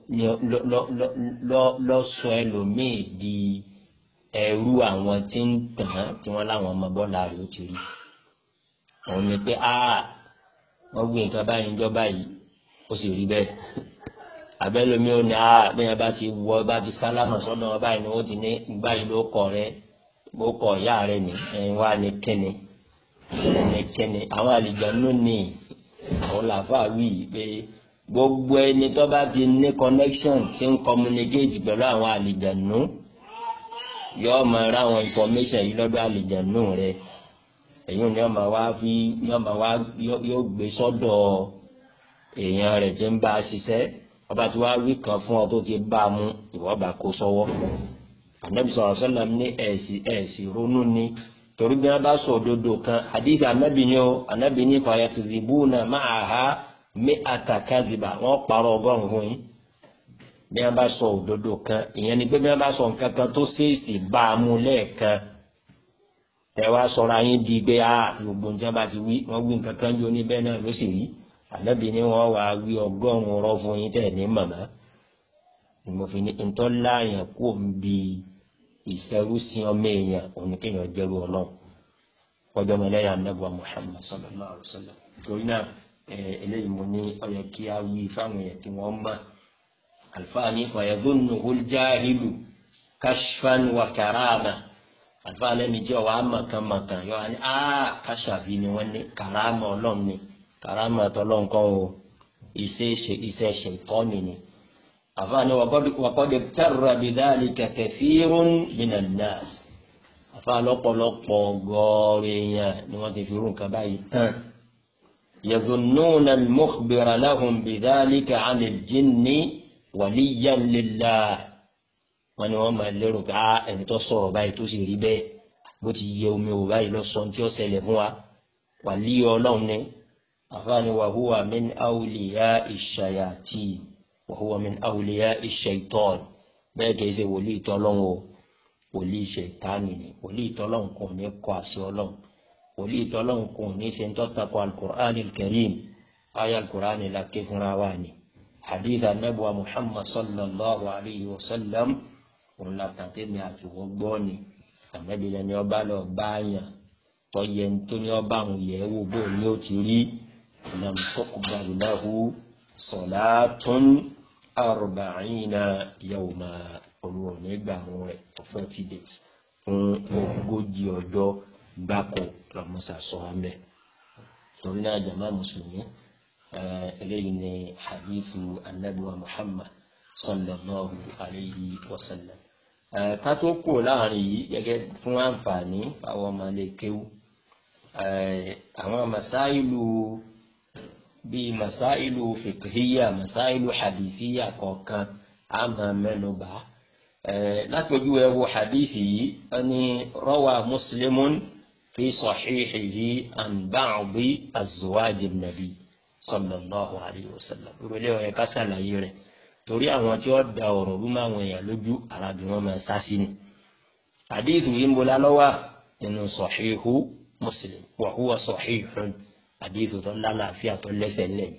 lọ́sọ ẹlòmíì di ẹrú àwọn tí ń tàn án tí wọ́n láwọn ọmọ bọ́lá rẹ̀ ó ti rí òun ni pé a wọ́n gbé nǹkan báyìí ń jọ báyìí ó sì rí bẹ́ẹ̀ abẹ́lómi ò ní a bẹ́ẹ̀ bá ti wọ bá ti sálámà sọ́dọ̀ wọn báyìí ni wọ́n ti ní báyìí ló kọ̀ rẹ ló kọ̀ ìyá rẹ ní ẹ̀yin wá ní kíni ní kíni àwọn àlìjánu ní àwọn làáfàá wí pé gbogbo ẹni tó bá ti ní connection ti ń communicate pẹ̀lú àwọn àlìjánu yóò máa ra àwọn information yìí lọ́dọ̀ àlìjánu rẹ èyí ni wọ́n máa wá fi yóò máa wá yóò gbé sọ́dọ̀ èèyàn rẹ̀ tí ń bá a ṣiṣẹ́ ọba tí wàá wí kan fún ọ tó ti bá a mú ìwọ bá kó sọ́wọ́ anabi sọ̀rọ̀ sọ́nà ní ẹ̀sì ẹ̀sì ronú ni torí bí wọ́n bá sọ òdodo kan àdìsí anabi ni ó anabi ní fayakizibuna ma'aha mi àtàkàzìbà wọ́n parọ́ ọgọ́rùn fún yín bí wọ́n bá sọ òdodo kan ìyẹn ni pé bí wọ́n bá sọ nǹkan kan tó ṣèèṣì bá a mú lẹ́ẹ̀kan ẹ wá sọ̀rọ̀ ayé di pé a gbogbo nǹkan bá ti wí wọ́n wí nǹkan kan jó ní bẹ́ẹ̀ náà ló sì rí ànábì ni wọn wá wí ọgọ́rùn rọ fún yín tẹ ní màmá ìmọ̀fin ní ntọ́lá yẹn kó ń bi ìṣẹ́rúsìn ọmọ èèyàn òní kéèyàn jẹ́rú ọlọ́run ọjọ́ mẹ́lẹ́yà anábọ̀ Muhammad sallallahu alaihi wasallam torí náà eléyìí mo ní ọyọ kí a wí fáwọn èèyàn tí wọ́n mọ̀ alfaani fayadunnu huljahilu kashfan wa karama alfaani ẹni jẹ́ wàá mọ̀kànmọ̀kàn yọ wani aa kashàfi ni wọ́n ní karama ọlọ́run ni karama tọlọ́n kan o iṣẹ́ iṣẹ́ ṣètọ́ni ni àfààní wàkọ́dé tẹ́rọ bidhalika kathirun minan nas àfa lọ́pọ̀lọpọ̀ gọ́ọ̀rọ̀ èèyàn ni wọ́n ti fi rú nǹkan báyìí tán. يظنون المخبر لهم بذلك عن الجن وليا لله wọ́n ní wọ́n máa lérò pé ah ẹni tó sọ̀rọ̀ báyìí tó sì rí bẹ́ẹ̀ bó ti yẹ omi ò báyìí lọ sọ tí ó ṣẹlẹ̀ fún wa wàlí Ọlọ́run ni àfààní wa huwa min awliya ìṣàyàtì wa huwa min awliya ìṣẹ̀tọ́n bẹ́ẹ̀ kìí ṣe wòlíì tọ́lọ́run o wòlíì ṣẹ̀tánì ni wòlíì tọ́lọ́run kò ní kọ àṣẹ Ọlọ́run wòlíì tọ́lọ́run kò ní ṣe ń tọ́ta kọ alukur'an karim ayé alukur'an la ké fúnra wa ni hadith anabuwa muhammad sallallahu alayhi wa sallam òun la tàtẹ́ mi àti wọ́n gbọ́ ni ànábi lẹni ọba lọ bá yàn tọ́yẹ tó ní ọba àwọn yẹ̀ wò bó ni ó ti rí lam tuqbal lahu salatun arba'ina yawma olùwọ̀n nígbà àwọn rẹ̀ for forty days fún ogójì ọjọ́ gbáko lọ́mọ́sà sọ amẹ́ torí náà jama mùsùlùmí eléyìí ni hadithu anabiwa muhammad sallallahu alayhi wa sallam ká tó kù láàrin yìí gẹ́gẹ́ fún àǹfààní àwọn ọmọ ilé kéwú àwọn masáìlú bíi masáìlú fìkìhíyà masáìlú hadithiya kọ̀ọ̀kan a máa mẹ́nu bà látọjú ẹ wo hadithi yìí ẹni rawa muslimun fi sahihihi an ba'di azwaji nabi sallallahu alayhi wa sallam ìrọ̀lẹ́ ọ̀yẹ́ ká ṣàlàyé rẹ̀ torí àwọn tí wọ́n da ọ̀rọ̀ rú máa wọn èèyàn lójú arábì wọn máa sá sí ni. àdéhùn yìí ń bola lọ́wọ́ nínú sọ̀híhù Muslim wa huwa sọ̀híhùn àdéhùn tó lálàáfíà tó lẹ́sẹ̀ lẹ́yìn.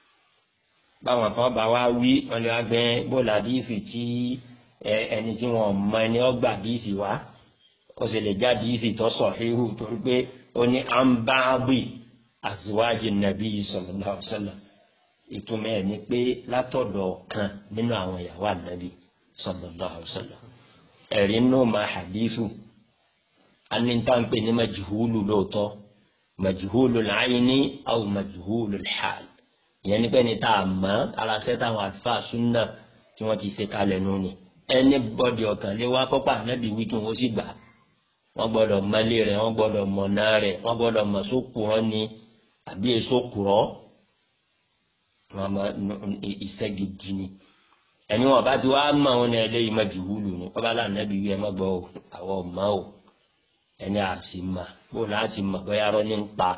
báwọn kan bá wá wí wọn lè wá gbẹ bọ́ọ̀lù àdéhùn tí ẹni tí wọn mọ ẹni ọgbà àdéhùn wá ó sì lè já àdéhùn tó sọ̀híhù torí pé ó ní àǹbáàbì azwaji nàbí sallallahu alaihi wasallam ìtumọ̀ ẹ̀ ni pé látọ̀dọ̀ kan nínú àwọn ìyàwó ànábì sallallahu alaihi wasallam ẹ̀rí nù ma hadithu anìtànpé ní majhulu lóòótọ́ majhulu al-ayni aw majhulu al-hal ìyẹn ní pé ní tá a mọ̀ aláṣẹ táwọn àlùfáà súnà tí wọ́n ti ṣe kalẹ̀ nù ni ẹni bọ́dì ọ̀kan lé wá kọ́pà ànábì wí kí wọ́n sì gbà wọ́n gbọ́dọ̀ mọ́lé rẹ̀ wọ́n gbọ́dọ̀ mọ̀nà rẹ̀ wọ́n gbọ́dọ̀ mọ̀ sókùrọ́ ni àbí èso kùrọ́ wọn máa iṣẹ́ gidi ni ẹni wọn bá ti wá mọ àwọn ní ẹlẹ́yìí má jù wúlù ni wọn bá láàánú ẹbí wí ẹ má gbọ́ àwọn ọmọ o ẹni àti mà bó láti mọ̀ bóyá rọ́ ní ń pa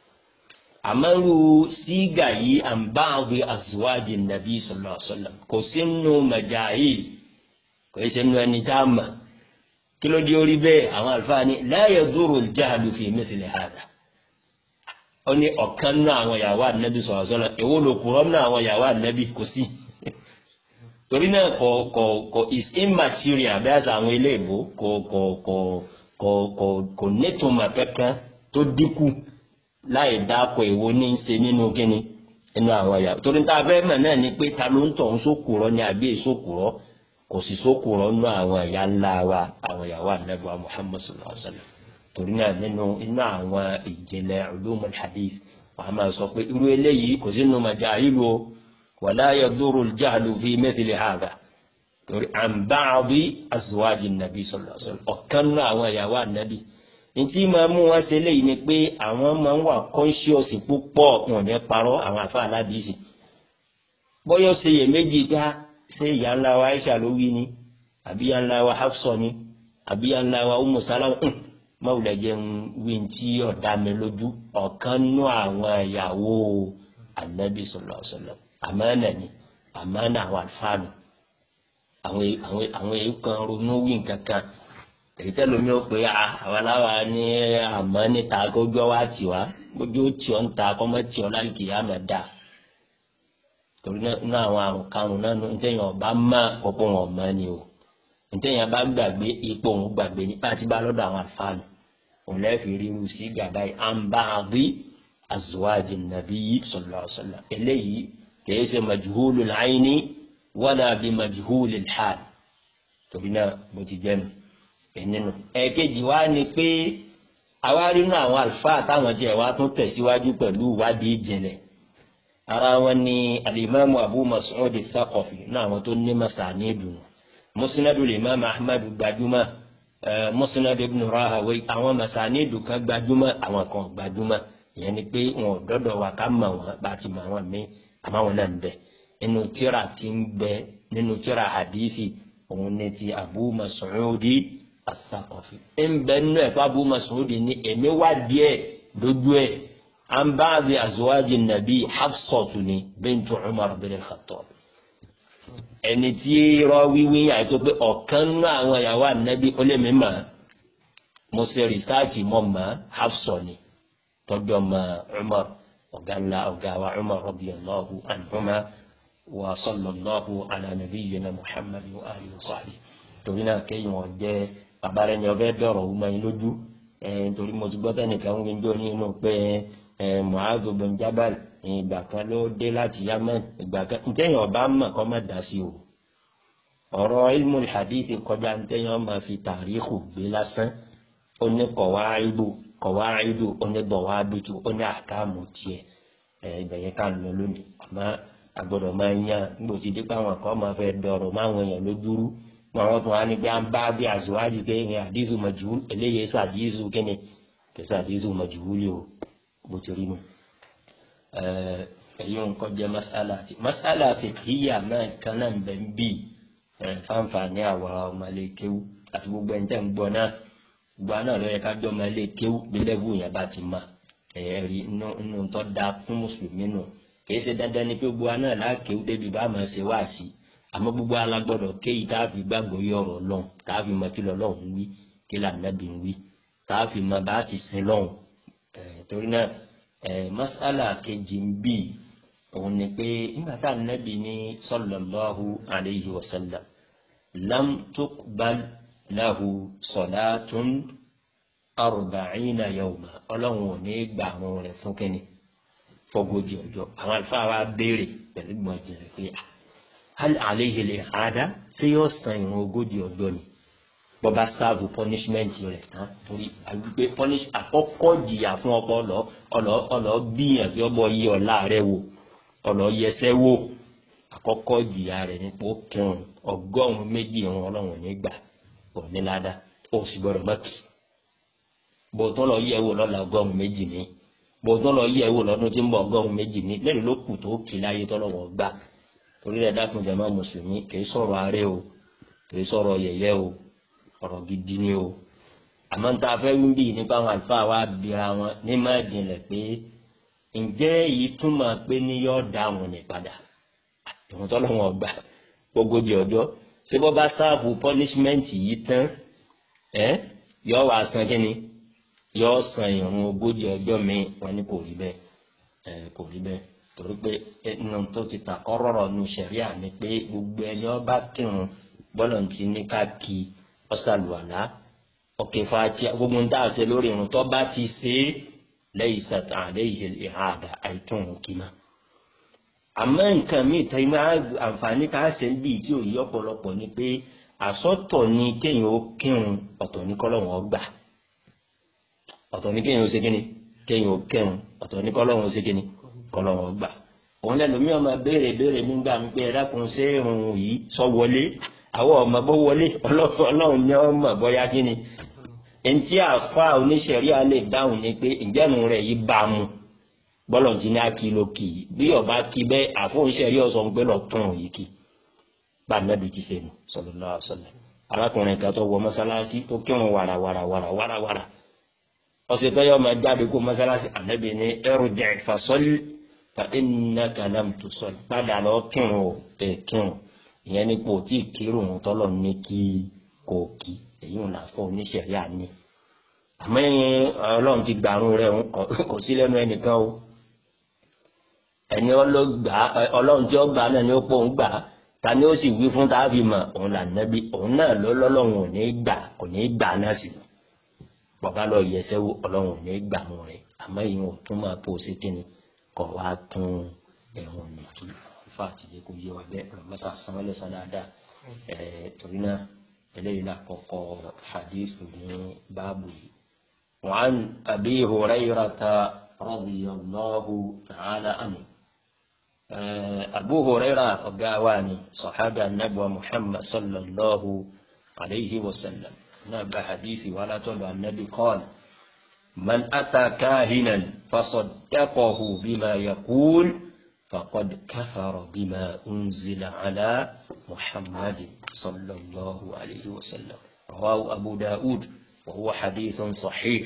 àmọ́rú sígà yìí à ń bá àwọn azwaji nàbí sallallahu alaihi wasallam kò sínú majahil kò sínú ẹni tá a mọ̀ kí ló dé orí bẹ́ẹ̀ àwọn àlùfáà ní la yadurru al-jahlu fi mithli hada ó ní ọ̀kan náà àwọn ìyàwó ànábì sọ̀rọ̀ sọ́nà èwo ló kúrọ́ náà àwọn ìyàwó ànábì kò sí torí náà kò kò kò is immaterial bí àṣà àwọn ilé ìbò kò kò kò kò kò kò nítumọ̀ kankan tó dínkù láì dáko èwo ní í ṣe nínú kíni nínú àwọn ìyàwó torí tá a fẹ́ mọ̀ náà ni pé ta ló ń tọ̀ ń sókùrọ́ ni àbí èsókùrọ́ kò sì sókùrọ́ nínú àwọn ìyá ńlá wa àwọn ìyàwó ànábì wa Muhammad sallallahu alaihi wa sallam torí náà nínú inú àwọn ìjìnlẹ̀ ulumul hadith wàá máa sọ pé irú eléyìí kò sínú majahilu o wala yadurru al-jahlu fi mithli hadha torí an ba'di azwaji nàbí sallallahu alaihi wasallam ọ̀kan náà àwọn ìyàwó ànábì ntí máa mú wọn ṣe léyìí ni pé àwọn máa ń wà conscious púpọ̀ wọn ní parọ́ àwọn àfa aládìsí bọ́yọ̀ ṣe yè méjì dá ṣé ìyá ńlá wa Aisha ló wí ni àbí ìyá ńlá wa Hafsa ni àbí ìyá ńlá wa Ummu Salama mọ̀wùlẹ̀ jẹ́ ń wí tí ọ̀dà mi lójú ọ̀kan nú àwọn ìyàwó ànábì sallallahu alaihi wasallam àmánà ni àmánà àwọn àlùfáànù àwọn àwọn àwọn èyí kan ronú wí nǹkan kan èyí tẹ́lómi ó pé àwọn aláwa ní àmọ́ níta kójú ọwọ́ àti wá kójú ó tì ọ́ ń ta kọ́mọ́ tì ọ́ láì kìí àmọ́ dà torí náà àwọn àrùn karùn-ún náà ní tẹ́yìn ọba má ọ̀pọ̀ wọn mọ́ ni o ntẹ̀yìn bá gbàgbé ipò òun gbàgbé ní bá ti bá lọ́dọ̀ àwọn àlùfáànù òun lẹ́ẹ̀fì ríru sí gàdá yìí à ń bá a rí azwaji nàbí sallallahu alaihi wasallam eléyìí kìí ṣe majhulul ayni wala bi majhulil hal torí náà bó ti jẹ́ mi ẹ̀nínú. ẹ̀ẹ̀kejì wá ni pé àwa rí nínú àwọn àlùfáà táwọn jẹ́ wá tún tẹ̀síwájú pẹ̀lú ìwádìí ìjìnlẹ̀ ara wọn ni alimami abu mas'ud al-thaqafi náà àwọn tó ní masani dùn musnadu limam ahmad gbajúmọ̀ Musnad ibn Rahawayh àwọn masanidu kan gbajúmọ̀ àwọn kan gbajúmọ̀ ìyẹn ni pé wọn ò dọ́dọ̀ wa ká mọ̀ wọn bá ti mọ̀ àwọn míì àmọ́ wọn náà ń bẹ nínú tíra tí ń bẹ nínú tíra hadithi òun ni ti Abu Mas'udi as-Saqafi ń bẹ nínú ẹ̀fọ́ Abu Mas'udi ní èmi wá díẹ̀ lójú ẹ̀ an ba'di azwaji nabi Hafsatu ni bintu Umar bin al-Khattab ẹni tí rọ wíwí àìtó pé ọ̀kan nínú àwọn ìyàwó ànábì ó lè mí mọ̀ mo ṣe rìsáàtì mọ́ mọ́ Hafsa ni tọ́jú ọmọ Umar ọ̀gá ńlá ọ̀gá wa Umar radiyallahu anhuma wa sallallahu ala nabiyyina Muhammad wa alihi wa sahbihi torí náà kéyìn wọn jẹ́ babalẹ̀ ni ọbẹ̀ dọ̀rọ̀ ọmọ yín lójú torí mo ti gbọ́ tẹ́nìkan ń gbẹ́jọ́ ní inú pé Mu'adh bin Jabal ìgbà kan ló dé láti Yemen ìgbà kan ntẹ́yìn ọba mọ̀ kọ́ má dá sí o ọ̀rọ̀ ilmu hadith kọjá ntẹ́yìn ọmọ fi tàríkù gbé lásán ó ní kọ̀wáìdù kọ̀wáìdù ó ní dọ̀wábìtù ó ní àkàmù tiẹ̀ ibẹ̀ yẹn ká lọ lónìí àmọ́ agbọ́dọ̀ máa ń yàn nígbà tí dípò àwọn kan máa fẹ́ dọ̀rọ̀ máwọn èèyàn lójúrú àwọn tó wà ní pé à ń bá bí àzíwájú pé ìyẹn àdízù majhul eléyìí sàdízù kíni kẹsà àdízù majhul o bó ti rí nu èyí ń kọjá masala ti masala fiqhiyya náà kan náà bẹ̀ ń bì fáǹfààní àwa ọmọlẹ́kẹ́wù àti gbogbo ẹni tẹ́ ń gbọ́ náà gbọ́ náà lọ́yẹ ká jọ ọmọlẹ́kẹ́wù bí lẹ́vù yẹn bá ti mà ẹ̀rí inú tó da fún mùsùlùmí nù kìí ṣe dandan ni pé gbogbo náà láàkéwù débi bá máa ṣe wá sí àmọ́ gbogbo alágbọ́dọ̀ kéyìí tá a fi gbàgbọ́ yọ ọ̀rọ̀ lọ́hùn tá a fi mọ kí lọ́hùn ń wí kí làǹdàbí ń wí tá a fi mọ bá a ti sin lọ́hùn torí náà masala kejì ń bì òun ni pé nígbà tá a nàbì ní sallallahu alayhi wa sallam lam tuqbal lahu salatun arba'ina yawma ọlọ́run ò ní gbà àwọn rẹ̀ fún kínní fọgójì ọjọ́ àwọn àlùfáà wa béèrè pẹ̀lú gbọ̀njẹ̀rẹ̀ pé hal alayhi al-i'ada ṣé yóò san ìrun ogójì ọjọ́ ni bọ́ba sáàbù punishment rẹ̀ tán torí àgbègbè punish àkọ́kọ́ jìyà fún ọkọ ọlọ́ ọlọ́ ọlọ́ bíyàn bí ọbọ̀ yí ọ̀la rẹ̀ wò ọlọ́ yẹsẹ́ wò àkọ́kọ́ jìyà rẹ̀ nípò kírun ọgọ́rùn-ún méjì ìrun ọlọ́run nígbà òní ládà ó sì gbọ́dọ̀ mọ́kì bòtún lọ yẹ̀ wò lọ́la ọgọ́rùn-ún méjì ní bòtún lọ yẹ̀ wò lọ́dún tí ń bọ̀ ọgọ́rùn-ún méjì ní lẹ́nu ló kù tó kì láyé tọ́lọ́wọ́ gbà torí rẹ̀ dákun jàmá mùsùlùmí kì í sọ̀rọ̀ aré o kì í sọ̀rọ̀ yẹ̀yẹ́ o ọ̀rọ̀ gidi ni o àmọ́ tá a fẹ́ wí bí nípa àwọn àlùfáà wa bira wọn ní má dìnlẹ̀ pé ǹjẹ́ èyí túmọ̀ pé ní yọ́ da wọn ní padà ìwọ̀n tọ́lọ́ wọn gbà gbogbogbò ọjọ́ ṣé bọ́ bá sáàfù punishment yìí tán ẹ yọ wá san kínní yọ san ìrun ogójì ọjọ́ mi wọn ní kò rí bẹ́ẹ̀ ẹ kò rí bẹ́ẹ̀ torí pé ẹnu tó ti ta kọ́rọ̀rọ̀ nu sẹ̀ríà ni pé gbogbo ẹni ọba kírun bọ́lọ̀ ti ní ká kí ọ̀sàlùwàlá ọ̀kẹ́ fàájì gbogbo ń dáhùn sí lórí irun tó bá ti ṣe é lẹ́yìn sàtàn àlẹ́yìn ìhàdà àìtún òun kì máa. àmọ́ nǹkan míì tẹ́ ẹ máa àǹfààní ká ṣe ń bì tí ò yí ọ̀pọ̀lọpọ̀ ni pé àsọ̀tọ̀ ni kéèyàn ó kírun ọ̀tọ̀ ní kọ́lọ́hún ọgbà ọ̀tọ̀ ní kéèyàn ó ṣe kíni kéèyàn ó kírun ọ̀tọ̀ ní kọ́lọ́hún ó ṣe kíni kọ́lọ́hún ọgbà òun lẹ́nu mi ọmọ béèrè béèrè nígbà mi pé ẹ dákun ṣé irun yìí sọ wọlé àwọn ọmọ bó wọlé ọlọ́run ní ọmọ bóyá kí ni ẹnití àfa oníṣẹ̀rí alẹ́ dáhùn ni pé ìjẹ́nu rẹ̀ yìí bá a mu bọ́lọ̀ tí ní akíló kì í bí ọba kí bẹ́ẹ̀ àfọ oníṣẹ̀rí ọ̀sán pé lọ tún yìí kì í bá nàbì ti sẹ́nu sallallahu alaihi wasallam arákùnrin kan tó wọ mọ́sálásí tó kírun wàrà wàrà wàrà wàrà wàrà ọ̀sẹ̀ tó yọ ọmọ jáde kó mọ́sálásí ànábì ní irji' fasalli fa innaka lam tusalli padà lọ kírun ò kírun ìyẹn nípò tí kírun tọ́lọ̀ ní kí kò kí èyí ń làfọ́ oníṣẹ̀rí àní àmọ́ ọlọ́run ti gbàrún rẹ̀ kò sí lẹ́nu ẹnìkan o ẹni ọlọ́run tí ó gbà náà ni ó pọ̀ ń gbà ta ni ó sì wí fún táàbì mọ̀ òun là nẹ́bí òun náà ló lọ́lọ́run ò ní gbà kò ní gbà náà sì bàbá lọ yẹsẹ́ wo ọlọ́run ò ní gbà mọ́ rẹ̀ àmọ́ ìyẹn ò tún máa pò sí kíni kọ̀ wá tún ẹ̀wọ̀n nìkí fa àtijọ́ kò yé wa bẹ́ẹ̀ ọlọ́mọṣà sanwó lẹ́sàn dáadáa ẹ̀ torí náà eléyìí náà kọ́kọ́ hadith ní báàbù yìí. وعن أبي هريرة رضي الله تعالى عنه أبو هريرة قاواني صحابة النبوة محمد صلى الله عليه وسلم náà gba hadithi wà látọ̀dọ̀ anabi qala man ata kahinan fasaddaqahu bima yaqul faqad kafara bima unzila ala muhammadin sallallahu alayhi wa sallam rawahu abu daud wa huwa hadithun sahih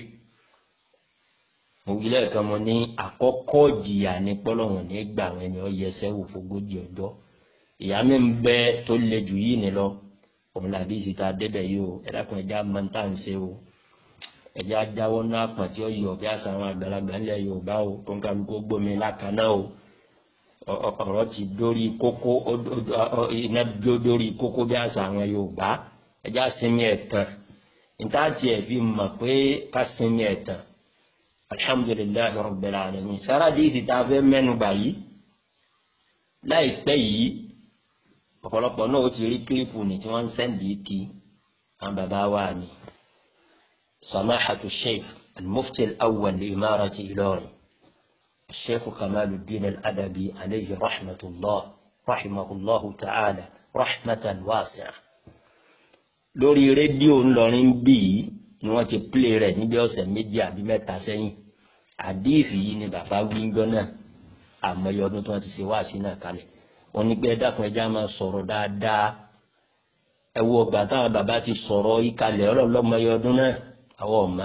mo wí lẹ́ẹ̀kan mo ní àkọ́kọ́ jìyà ní pọ́lọ́hùn ní gbà àwọn ẹni ọ yẹsẹ́ wò fógójì ọjọ́ ìyá mi ń bẹ tó le jù yìí ni lọ òun làbí ìsìta débẹ̀ yìí o ẹ̀dá kan ẹja máa ń tà ń ṣe o ẹja jáwọ́ náà pọ̀ tí ó yọ bí àṣà àwọn àgbàlagbà ńlẹ̀ Yorùbá o tó ń kálukú gbómi lákaná o ọ̀rọ̀ ti dórí kókó iná jó dórí kókó bí àṣà àwọn Yorùbá ẹja sinmi ẹ̀tàn níta tiẹ̀ fi mọ̀ pé ká sinmi ẹ̀tàn alhamdulilayi rabbil alamin sáradì ti ta fẹ́ mẹ́nu báyìí láìpẹ́ yìí ọ̀pọ̀lọpọ̀ náà ó ti rí kílípù ní tí wọ́n ń sẹ́ǹdì kí àwọn bàbá wa ni samahatu sheikh al-mufti al-awwal li imarati Ilorin sheikh kamaluddin al-adabi alayhi rahmatullah rahimahullahu ta'ala rahmatan wasi'a lórí rédíò ńlọrin bíi ni wọ́n ti pílé rẹ̀ níbi ọ̀sẹ̀ méjì àbí mẹ́ta sẹ́yìn àdíìfì yìí ni bàbá wíńgọ́ náà àmọye ọdún tí wọ́n ti ṣe wáàsí náà kalẹ̀ wọ́n ní pé ẹ̀dákun ẹja máa sọ̀rọ̀ dáadáa ẹ wo ọgbà táwọn bàbá ti sọ̀rọ̀ yìí kalẹ̀ ọlọ́mọye ọdún náà àwọn ọ̀mà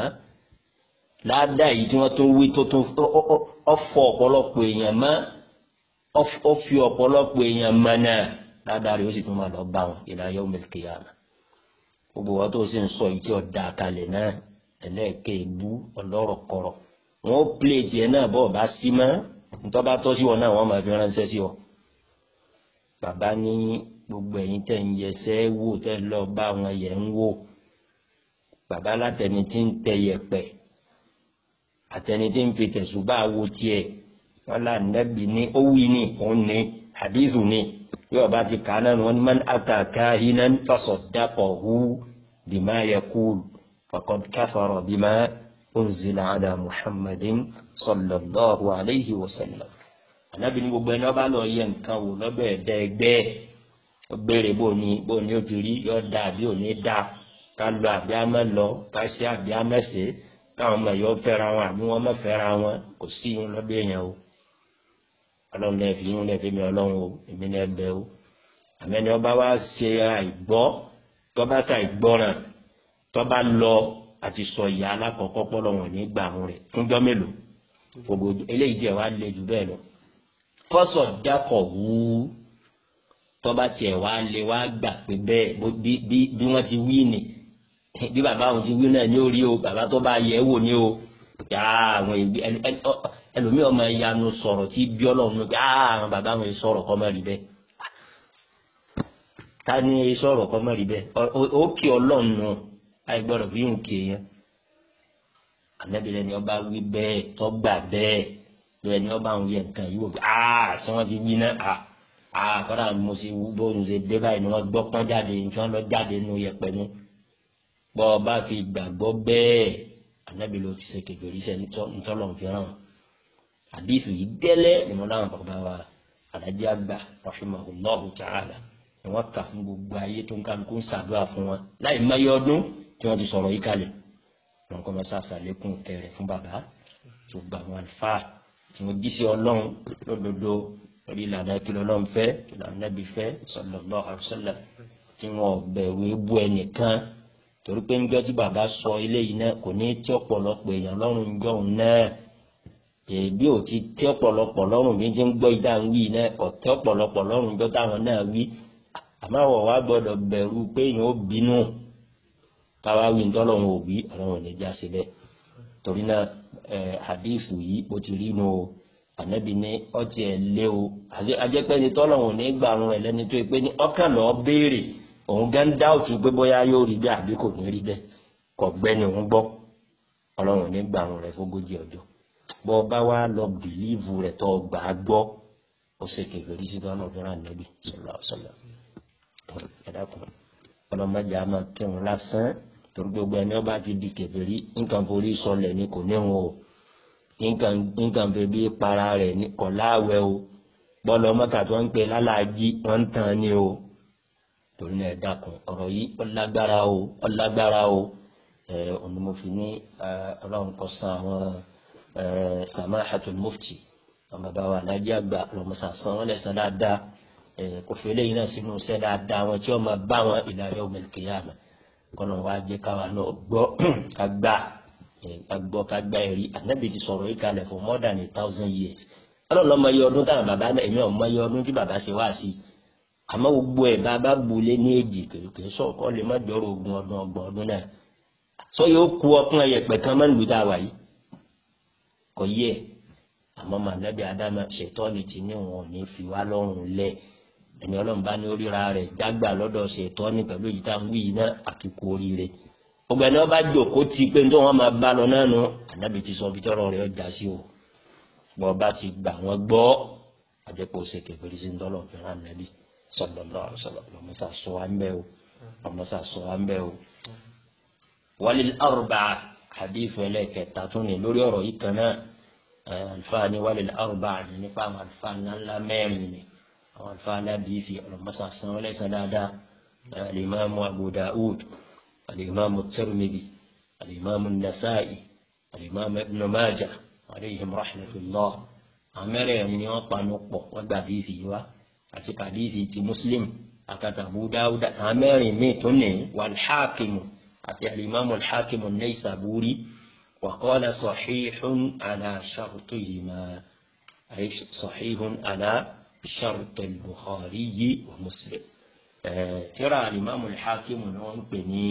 ládàá yìí tí wọ́n tún wí tó tún ọ̀fọ̀ ọ̀pọ̀lọpọ̀ èèyàn mọ́ ọ̀fi ọ̀pọ̀lọpọ̀ èèyàn mọ́ náà ládàá rẹ̀ ó sì tún máa lọ bá wọn ila yawmil qiyamah gbogbo wọn tó sì ń sọ yìí tí ó da kalẹ̀ náà ẹlẹ́ẹ̀kẹ́ ìbú ọlọ́rọ̀ kọ̀rọ̀ wọn ó pilẹ̀ tiẹ̀ náà bọ́ọ̀ bá sí mọ́ ntọ́ba tọ́ sí wọn náà wọ́n máa fi ránṣẹ́ sí ọ. bàbá ní gbogbo ẹ̀yin tẹ̀ ń yẹsẹ́ wò tẹ́ lọ bá wọn yẹ̀ ń wò bàbá látẹni tí ń tẹ yẹ̀pẹ̀ àtẹni tí ń fi tẹ̀sùbá wo tiẹ̀ wọn là nẹ́bi ní ó wí ní òun ní hadithu ní yóò bá ti kàánà ní wọn man ata kahinan fasaddaqahu bima yaqul faqad kafara bima unzila ala muhammadin sallallahu alayhi wa sallam anabi ní gbogbo ẹni ọba lọ yẹ nǹkan wò lọ́dọ̀ ẹ̀dá ẹgbẹ́ ó béèrè bó ni bó ni ó ti rí yọ da àbí ò ní da ká lọ àbí àmọ́ lọ ká ṣe àbí àmọ́ ṣe káwọn ọmọ yọ fẹ́ra wọn àbí wọn má fẹ́ra wọn kò sí yín lọ́dọ̀ èèyàn o ọlọ́run lè fi yín lè fi mi ọlọ́run o èmi lè bẹ o àmẹ́ni ọba wa ṣe àìgbọ́ tọ́ba ṣe àìgbọ́ràn tọ́ba lọ àti sọ ìyá alákọ̀ọ́kọ́ pọ́lọ́ wọn ní gbà wọn rẹ̀ fúnjọ́ mélòó gbogbo eléyìí jẹ́ wá lé jù bẹ́ẹ̀ lọ. kọ́sọ̀ dákọ̀ wú tọ́ba tiẹ̀ wá lé wá gbà pé bẹ́ẹ̀ bí wọ́n ti wí ni bí bàbá àwọn ti wí náà ní orí o bàbá tó bá yẹ wò ní o yà àwọn ìbí ẹlòmíràn máa yanu sọ̀rọ̀ tí bí ọlọ́run pé àwọn bàbá àwọn sọ̀rọ̀ kọ́ mọ́ rí bẹ́ẹ̀ ta ni sọ̀rọ̀ kọ́ mọ́ rí bẹ́ẹ̀ ó kí ọlọ́run nù àìgbọ́dọ̀ fi ń ké yẹn àmẹ́bìrẹ́ ni ọba wí bẹ́ẹ̀ tọ́gbà bẹ́ẹ̀ bẹ́ẹ̀ ni ọba àwọn yẹ nǹkan yìí wò pé aa ṣé wọ́n ti wí náà aa aa kọ́dà mo sì wú bóun ṣe dé báyìí ni wọ́n gbọ́ pọ́n jáde ní wọ́n lọ jáde nínú yẹpẹ nu bọ́ ọba fi gbàgbọ́ bẹ́ẹ̀ ànábì ló ti ṣe kékeré iṣẹ́ ntọ́lọ̀ fi hàn àdìsù yìí gẹ́lẹ́ ni mo láwọn bàbá wa alájí àgbà rahimahullahu ta'ala ni wọ́n kà fún gbogbo ayé tó ń kálukú ń ṣàdúrà fún wọn láì mẹ́yọ ọdún tí wọ́n ti sọ̀rọ̀ yìí kalẹ̀ wọn kọ́ máa ṣàṣàlékún kẹrẹ fún bàbá tó gba àwọn àlùfáà tí wọ́n jí sí ọlọ́run lódodo lórí ìlànà kí lọ́lọ́run fẹ́ kí lọ́lọ́run nẹ́bí fẹ́ sallallahu alaihi wasallam tí wọ́n bẹ̀rù ebú ẹnìkan torí pé ńjọ́ tí bàbá sọ eléyìí náà kò ní tí ọ̀pọ̀lọpọ̀ èèyàn lọ́rùn ńjọ́ òun náà èbí ò ti tí ọ̀pọ̀lọpọ̀ lọ́rùn bí ń ṣe ń gbọ́ ìdá ń wí náà kò tí ọ̀pọ̀lọpọ̀ lọ́rùn ńjọ́ táwọn náà wí àmọ́ àwọ̀ wa gbọ́dọ̀ bẹ̀rù pé èèyàn ó bínú káwá wí ńtọ́lọ́run ò wí ọlọ́run ò ní já síbẹ̀ torí náà ẹ̀ hadith yìí bó ti rí nu o ànábì ní ọtí ẹ̀ lé o àjẹpẹ́ni tọ́lọ́run ò ní gbà àwọn ẹ̀ lẹ́ni tó pé ní ọkàn lọ́ọ́ béèrè òun gán dáùtù pé bóyá yóò rí bẹ́ẹ̀ àbí kò ní rí bẹ́ẹ̀ kò gbẹ́ni òun gbọ́ ọlọ́run ní gbà àwọn rẹ̀ fógójì ọjọ́ bọ́ bá wá lọ bìlíìvù rẹ̀ tó gbà á gbọ́ ó ṣe kékeré sí tọ́nà fún ànábì sọlá ọ̀sọ̀lá ẹ̀dàkùn ọlọ́mọdé a máa kírun lásán torí gbogbo ẹni ọba ti di kékeré nǹkan forí sọlẹ̀ ni kò ní wọn o nǹkan bèbí para rẹ̀ ní kọ̀ láàwẹ̀ o bọ́ọ̀lù ọmọkà tó ń pè lálàájí wọ́n ń tàn ní o torí náà ẹ dákun ọ̀rọ̀ yìí ọlágbára o ọlágbára o ẹ òní mo fi ní ọlọ́run kọ san àwọn samahatul mufti àwọn bàbá wa alájí àgbà lọmọsà san wọn lẹsàn dáadáa kò fi eléyìí náà sínú iṣẹ́ dáadáa wọn tí wọn máa bá wọn ila yawmil qiyamah kọ́nà wa jẹ́ káwa náà gbọ́ ká gbà ká gbọ́ ká gbà ẹ̀rí ànábì ti sọ̀rọ̀ yìí kalẹ̀ for more than a thousand years ọlọ́run lọ́mọ iye ọdún táwọn bàbá náà èmi ọmọ iye ọdún tí bàbá ṣe wá sí àmọ́ gbogbo ẹ̀ bàbá bulé ní èjì kèrèkèrè sọ̀kọ́ lè má jọ̀rọ̀ ogún ọdún ọgbọ̀n ọdún náà sọ yóò ku ọkùn ẹ̀yẹ pẹ̀kan máa ń lu dáwà yìí kò yẹ àmọ́ mànábì adama ṣètọ́ni ti ní wọn ò ní fi wá lọ́rùn lẹ̀ ẹni ọlọ́run bá ní oríra rẹ̀ jágbà lọ́dọ̀ ṣètọ́ni pẹ̀lú èyí tá à ń wí yìí náà àkíkú oríire ọgbẹ́ni ọba jòkó ti pé tó wọn máa bá lọ náà nù ànábì ti sọ bitọ́rọ̀ rẹ̀ ọjà sí o bọ́ ọba ti gbà wọ́n gbọ́ àjẹpọ̀ ṣe kẹfẹ́rì sí ńdọ́lọ̀ fẹ́ràn nàbí sallallahu alaihi wasallam lọ́mọ́sà sọ wá ń bẹ́ o lọ́mọ́sà sọ wá ń bẹ́ o. walil arba'a hadith ẹlẹ́kẹta tún ní lórí ọ̀rọ̀ yìí kan náà àlùfáà ní walil arba'a ní nípa àwọn àlùfáà ńláńlá mẹ́rin ni àwọn àlùfáà alábìífi lọ́mọ́sà san wọ́n lẹ́sàn dáadáa alimami abu da'ud alimami tirmidhi alimami nasa'i alimami ibn majah alayhim rahmatullah amẹ́rẹ̀ẹ̀rin ni wọ́n panu pọ̀ wọ́n gba àdìsí wa àti kàdìsí ti muslim àkàtà abu dawud amẹ́rin mi tún ní wàlhákìmù àti alimami alhákìmù naysaburi wa qala sahihun ala shartihima ay sahihun ala shart al-bukhari wa muslim tírà alimami alhákìmù ni wọ́n ń pè ní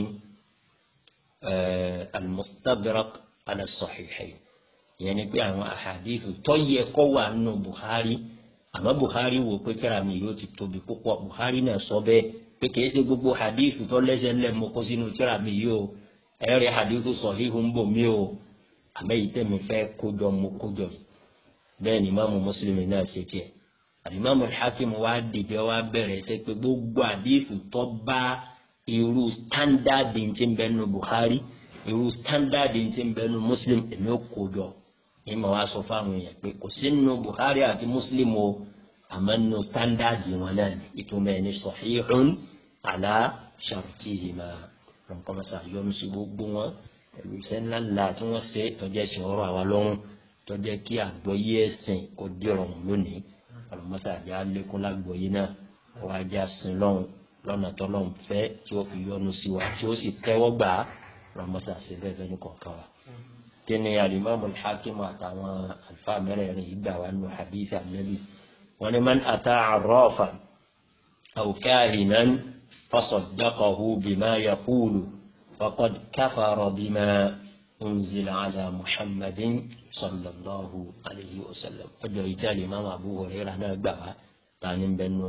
almustadrak ala sahihayn ìyẹn ni pé àwọn àhàdíìsì tó yẹ kó wà nínú Bukhari àmọ́ Bukhari wò pé kíra mi yóò ti tóbi púpọ̀ Bukhari náà sọ bẹ́ẹ̀ pé kìí ṣe gbogbo àhàdíìsì tó lẹ́sẹ̀ ńlẹ̀ mọ́ kó sínú kíra mi yìí o ẹ̀rẹ́ àhàdíìsì sahihu ń bò mí o àmọ́ èyí tẹ̀mí fẹ́ kójọ mo kójọ bẹ́ẹ̀ ni Imaamu Muslim náà ṣe tiẹ̀ Imaamu Hakim wa dìde wa bẹ̀rẹ̀ ṣe pé gbogbo àhàdíìsì tó bá irú standard ti ń bẹ nínú Bukhari irú standard ti ń bẹ nínú Muslim èmi ò kójọ ní ma wá sọ fáwọn èèyàn pé kò sí nínú Bukhari àti Muslim o àmọ́ nínú standard wọn náà ni ìtumọ̀ ẹni sahihun ala shartihima nǹkan mọ́sá yọnu sí gbogbo wọn ẹ̀rù iṣẹ́ ńlá ńlá tí wọ́n ṣe tọ́jú ẹ̀sìn ọ̀rọ̀ àwa lọ́rùn tọ́jú kí àgbọ́yé ẹ̀sìn kò dìrọ̀ lónìí ọlọ́mọṣá àjá lékún lágbọ́yé náà wọ́n ajá sin lọ́run lọ́nà tọ́lọ́run fẹ́ tí ó fi yọnu sí wa tí ó sì tẹ́wọ́ gbà á ọlọ́mọṣá ṣe bẹ́ẹ̀ fẹ́ ní kọ̀ọ̀kan wa kini alimami alhakim àtàwọn alfa mẹ́rẹ̀ẹ̀rin ìgbà wa nù hadith anabi wọn ni man ata arrafa aw kahinan fasaddaqahu bima yaqulu faqad kafara bima unzila ala muhammadin sallallahu alayhi wa sallam ọjọ́ ìjà alimami abu hurairah náà gbà wá tani bẹnu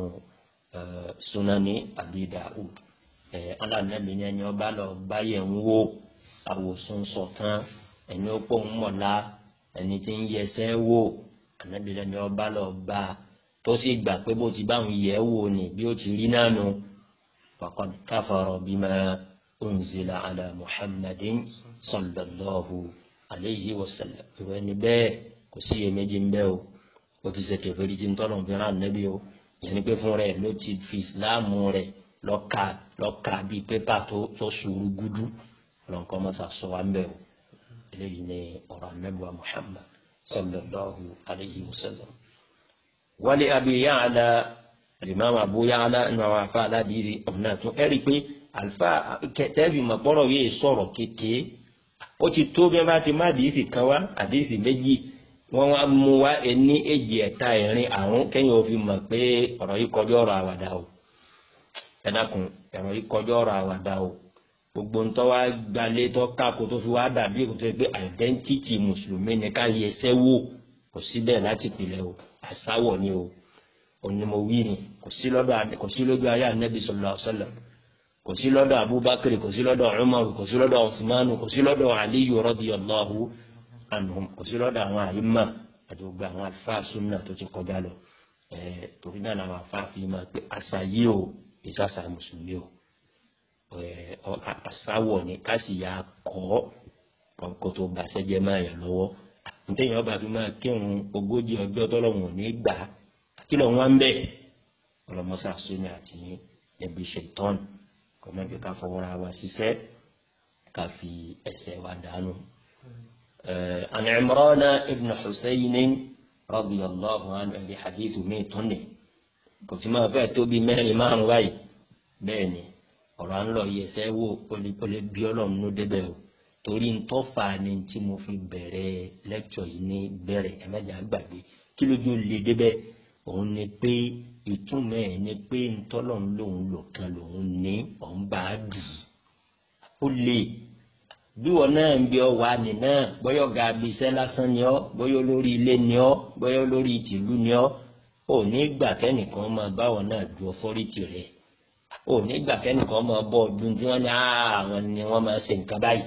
sunani abi daud alanabi ni ẹni ọba lọ báyẹ̀ ń wo àwòsùn sọ̀kan ẹni ó pọ̀ ń mọ̀lá ẹni tí ń yẹsẹ́ wò ànábìlẹ̀ ni ọba lọ bá a tó sì gbà pé bó ti báwọn yẹ̀ wò ni bí ó ti rí náà nu faqad kafara bima unzila ala muhammadin sallallahu alayhi wa sallam ìwé ni bẹ́ẹ̀ kò sí iyèméjì ń bẹ́ o ó ti ṣe kẹfẹ́rí tí ń tọ́lọ̀ fi rán ànábì o ìyẹn ni pé fún rẹ̀ ló ti fi ìsìláàmù rẹ̀ lọ́ka lọ́ka bíi pépà tó sùúrù gúdú lọ́nkọ́ mọ́sá sọ wá ń bẹ́ o eléyìí ni ọ̀rọ̀ anábìwá muhammad sallallahu alayhi wa sallam. wálé abi yaala alimami abu yaala nínú àwọn afa aládìrí ọ̀nà tún ẹ̀rí pé alfa tẹ́ẹ̀fì mọ̀pọ̀rọ̀ yìí sọ̀rọ̀ kékeré ó ti tó bí wọ́n bá ti má àdìsí kan wá àdìsí méjì wọ́n wá mú wá ẹní èjì ẹ̀ta ẹ̀rin àrùn kẹ́yìn òfin mọ̀ pé ọ̀rọ̀ yìí kọjọ́ ọ̀rọ̀ àwàdà o ẹ dákun ọ̀rọ̀ yìí kọjọ́ ọ̀rọ̀ àwàdà o gbogbo ntọ́ wa gbalẹ̀ tọ́ káko tó fi wá dàbí èkótó pé àìdẹ́ntìtì mùsùlùmí ni ká yẹ ẹsẹ́ wò kò sí bẹ́ẹ̀ láti pilẹ̀ o àsáwọ̀ ni o onímọ̀wí ni kò sí lọ́dọ̀ kò sí lọ́dọ̀ ayé anabi sallallahu alaihi wasallam kò sí lọ́dọ̀ abubakar kò sí lọ́dọ̀ umar kò sí lọ́dọ̀ usman kò sí lọ́dọ̀ aliyu radiyallahu anhum kò sí lọ́dọ̀ àwọn àyímà àti gbogbo àwọn àlùfáà sunna tó ti kọjá lọ ẹ̀ẹ́ torí náà làwọn afáàfin máa pé àṣà yìí o ìsàṣà mùsùlùmí o àsáwọ̀ ni ká sì yà kọ́ kó tó bàṣẹ́ jẹ́ máa yàn lọ́wọ́ ntẹ̀yìn ọba fi máa kírun ogójì ọjọ́ tọ́lọ́hún ní gbà kí lọ́n wá ń bẹ̀ ọlọ́mọṣà sóni àti níbi ṣètọ́n kò má jẹ́ ká fọwọ́ra wa ṣiṣẹ́ ká fi ẹsẹ̀ wa dànù. عن عمران ابن حسين رضي الله عنه بحديث ميتوني kò tí máa fẹ́ tó bí mẹ́rin márùn báyìí bẹ́ẹ̀ ni ọ̀rọ̀ à ń lọ yẹsẹ́ wò ó lè bí ọlọ́run ló débẹ̀ o torí ń tọ́fà ni tí mo fi bẹ̀rẹ̀ lẹ́kṣọ̀ yìí ní bẹ̀rẹ̀ ẹ̀mẹ́jà gbàgbé kí lójú lè débẹ̀ òun ni pé ìtumọ̀ ẹ̀ ni pé ntọ́lọ́run lòun lò kan lòun ní òun bá a dùn ó lè bí wọn náà ń bí ọ wà ní náà bóyá ọ̀gá abiṣẹ́ lásán ni ọ́ bóyá olórí ilé ni ọ́ bóyá olórí ìtìlú ni ọ́ ò ní gbà kẹ́nìkan máa báwọn náà du ọfọ́rìtì rẹ̀ ò ní gbà kẹ́nìkan máa bọ́ ọdún tí wọ́n ní àwọn ni wọ́n máa ṣe nǹkan báyìí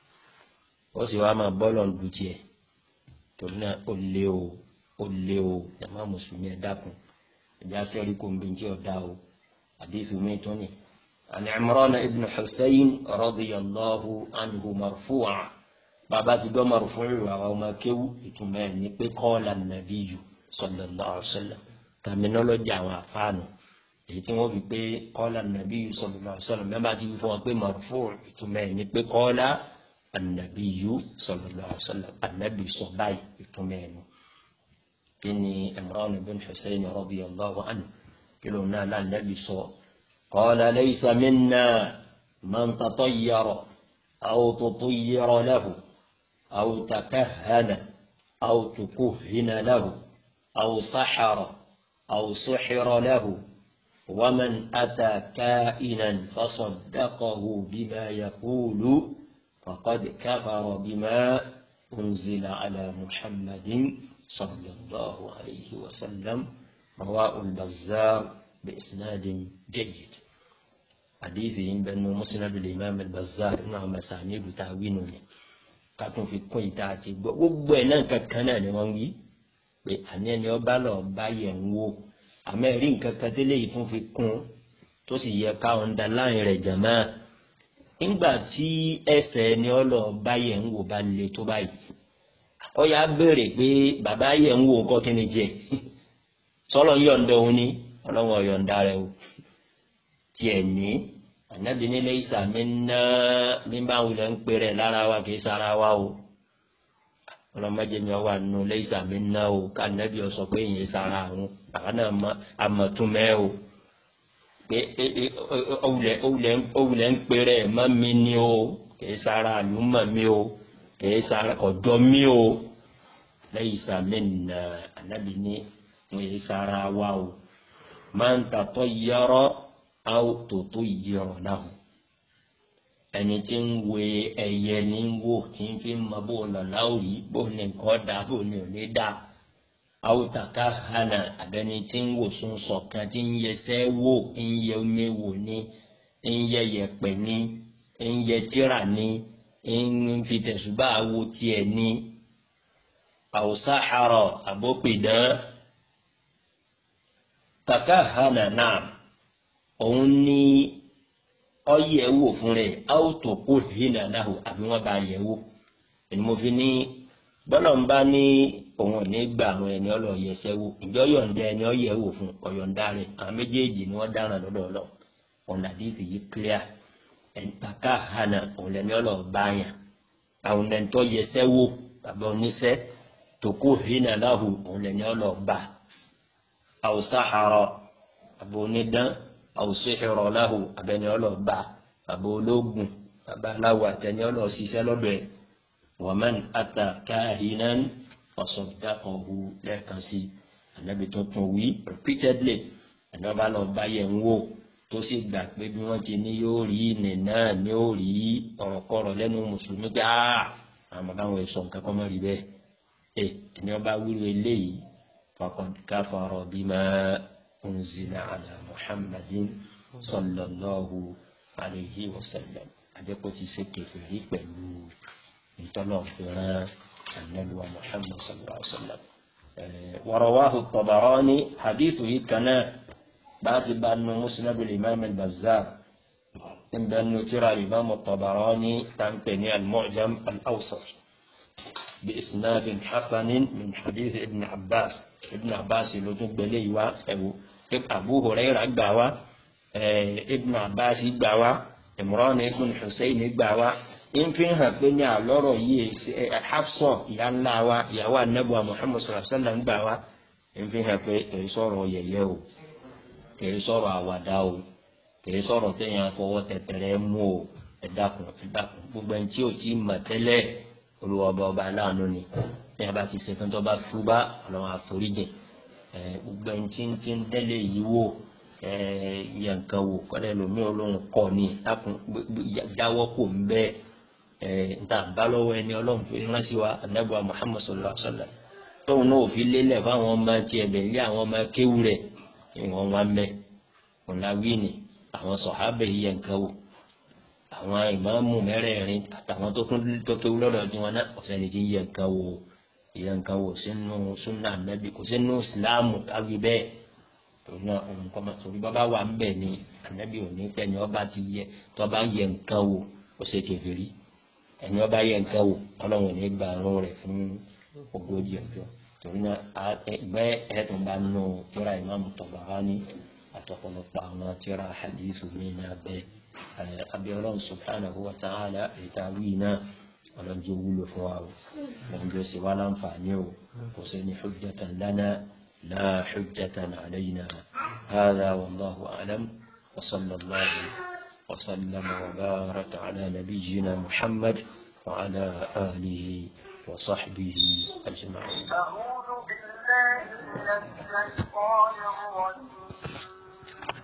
ó sì wá máa bọ́ọ̀lù ọ̀dù tiẹ̀ torí náà ó lé o ó lé o jàmá mùsùlùmí ẹ̀ dákun ẹ̀já sẹ́rí kò ń bí tí ò dá o àdéhùn mi tún ni. عن عمران بن حسين رضي الله عنه مرفوعا بابا تدو مرفوع وما كيو يتمنى قال النبي صلى الله عليه وسلم terminology àwọn àfáànù èyí tí wọ́n fi pé qala an-nabiyyu sallallahu alaihi wasallam mẹ́bàá ti fi fún wọn pé marfu' ìtumọ̀ ẹ̀ ní pé qala an-nabiyyu sallallahu alaihi wasallam ànábì sọ báyìí ìtumọ̀ ẹ̀ nù. kí ni Imran bin Husayn radiyallahu anhu kí ló náà lánàbì sọ qala laysa minna man tatayyara aw tutayyara lahu aw takahhana aw tukuhhina lahu. أو سحر أو سحر له ومن أتى كائنا فصدقه بما يقول فقد كفر بما أنزل على محمد صلى الله عليه وسلم رواه البزار بإسناد جيد حديثهم بأنه مسند الإمام البزار مع مسانيد تعوينه كاتون في كويتاتي وبوينا ككنا نوانجي pé àní ẹni ọba lọ bá yẹ̀ ń wò àmọ́ ẹ̀rí nǹkan kan tẹ́lẹ̀ yìí tún fi kún tó sì yẹ ká ọ̀ǹda láàrin rẹ̀ jàmá nígbà tí ẹsẹ̀ ẹni ọlọ bá yẹ̀ ń wò bá le tó báyìí ó yà béèrè pé bàbá yẹ̀ ń wò kọ́ kí ni jẹ sọlọ ń yọ̀ǹda òun ni ọlọ́wọ́ yọ̀ǹda rẹ̀ o tiẹ̀ ní ànábi nílé ìsàmì ná bí bá wulẹ̀ ń pè rẹ̀ lára wa kì í sara wa o ọlọmọdé mi wà nù lẹ́yìn mi ná o ká nẹ́bí ọ sọ pé ìyẹn sara àwọn àwọn náà àmọ̀túnmẹ́ o pé òwúlẹ̀ ń pèrè ẹ̀ mọ́ mi ni o kìí sara àlùmọ̀ mi o kìí sara ọ̀dọ́ mi o lẹ́yìn mi nà ànábì ní wọ́n yẹ sara wa o máa ń tàtọ́ yọrọ àwọn tòótọ́ yọrọ náà ẹni tí ń wo ẹyẹ ní wò tí ń fi mọ bó lọ́la ò rí bó ní nǹkan dá bó ní ò ní dá àwòtàkà hànà àbẹni tí ń wò sún sọ̀kan tí ń yẹsẹ́ wò ń yẹ omi wò ní ń yẹ yẹpẹ̀ ní ń yẹ tíra ní ń fi tẹ̀sùbá wo tiẹ̀ ní àwòsàhàrọ̀ àbópìdán tàkà hànà náà òun ní ọyẹ wò fún rẹ áwòtò kó hínà náà àbí wọn bá yẹ wò ẹni mo fi ní bọ́lá ń bá ní òun ò ní gbà àwọn ẹni ọlọ́ yẹsẹ́ wò ìjọ yọ̀ǹda ẹni ọyẹ wò fún ọ̀yọ̀ǹda rẹ àwọn méjèèjì ni wọ́n dáràn lọ́dọ̀ ọlọ́ ọ̀nà àdìsí yìí clear ẹ̀ǹtàkà hànà òun lẹ́ni ọlọ́ bá yàn àwọn ẹ̀ǹtọ́ yẹsẹ́ wò bàbá oníṣẹ́ tó kó hínà náà òun lẹ́ni ọlọ́ bá àwòsáhàrọ̀ àbò onídán àwòsíhìrọ̀ láhù abẹni ọlọ́ba bàbá ológun bàbá aláwọ̀ àtẹni ọlọ́síṣẹ́ lọ́dọ̀ ẹ̀ wọ́n ata káhínán ọ̀sọ̀dákọ̀hu lẹ́ẹ̀kan sí ànábì tuntun wí repeatedly ànábà lọ bá yẹ̀ ń wò tó sì gbà pé bí wọ́n ti ní yóò rí ìnì náà ní ó rí ọ̀rọ̀kọ̀rọ̀ lẹ́nu mùsùlùmí pé áà àmọ́ káwọn èso nǹkan kan mọ́ rí bẹ́ẹ̀ ẹ̀ ẹni ọba wíwọ eléyìí faqad kafara bima unzila ala muhammadin sallallahu alayhi wa sallam àjẹpọ̀ ti ṣe kẹfìrí pẹ̀lú ìtọ́lọ̀fẹ́ràn anabiwa muhammad sallallahu alayhi wa sallam. warawahu tabarani hadithu yìí kan náà báti bá nu musnad al-imam al-bazzar inda nu tira al-imam tabarani tàǹpẹ̀ ní al-mu'jam al-awsat بإسناد حسن من حديث ابن عباس ابن عباس لو تقبلي وا أبو Abu Hurairah gbà wá ibn abbas gbà wá imran ibn hussein gbà wá ń fi hàn pé ní àlọ́rọ̀ yìí hafsọ ìyá ńlá wa ìyàwó anabuwa muhammad sallallahu alaihi wa sallam gbà wá ń fi hàn pé kì í sọ̀rọ̀ yẹ̀yẹ́ o kì í sọ̀rọ̀ àwàdà o kì í sọ̀rọ̀ téèyàn fọwọ́ tẹ̀tẹ̀rẹ̀ mú o ẹ̀dàkùn ẹ̀dàkùn gbogbo ẹni tí ò tí ì mọ̀ tẹ́lẹ̀ olùwọ́ba ọba aláàánú ni ní a bá ti ṣe tán tó bá túbá ọlọ́run àforíjì gbogbo ẹni tí ń tí ń tẹ́lẹ̀ yìí wò yẹ nǹkan wò kọ́lẹ́ lómi olóhùn kọ́ ni dákun jáwọ́ kò ń bẹ́ẹ̀ nta bá lọ́wọ́ ẹni ọlọ́run fi ránṣẹ́ wa anabuwa muhammad sallallahu alaihi wa sallam tóun náà fi lélẹ̀ fáwọn ọmọ tiẹ̀ bẹ̀ lé àwọn ọmọ kéwù rẹ̀ ìwọ̀n wa ń bẹ̀ ọ̀làwí ni àwọn sọ̀hábẹ̀ yìí yẹ nǹkan wò àwọn ìmáàmù mẹ́rẹ̀ẹ̀rin àtàwọn tó tún tó kéwú lọ́dọ̀ tí wọn náà ọ̀sẹ̀ ni ti yẹ nǹkan wò yẹ nǹkan wò sínú súnà nàbì kò sínú ìsìláàmù káwí bẹ́ẹ̀ torí náà òun kọ́ máa torí bàbá wa ń bẹ̀ ni ànábì òní pẹ́ ni ọba ti yẹ tó bá yẹ nǹkan wò ó ṣe kèfèrí ẹni ọba yẹ nǹkan wò ọlọ́run ní gba àrùn rẹ̀ fún ogójì ọjọ́ torí náà ẹgbẹ́ ẹ̀ẹ́dùn bá nù tíra ìmáàmù Tabarani àtọ̀pọ̀lọpọ̀ àwọn tíra hadithu mi ní abẹ́ abiyọlọ́run subhanahu wa ta'ala ìtawí náà ọlọ́njẹ́ wúlò fún wa o ọlọ́njẹ́ sì wá láǹfààní o kò sí ní hujjatan lana la hujjatan alayna hadha wallahu a'lam wa sallallahu wa sallama wa baraka ala nabiyyina muhammad wa ala alihi wa sahbihi ajma'in. أعوذ بالله من الشيطان الرجيم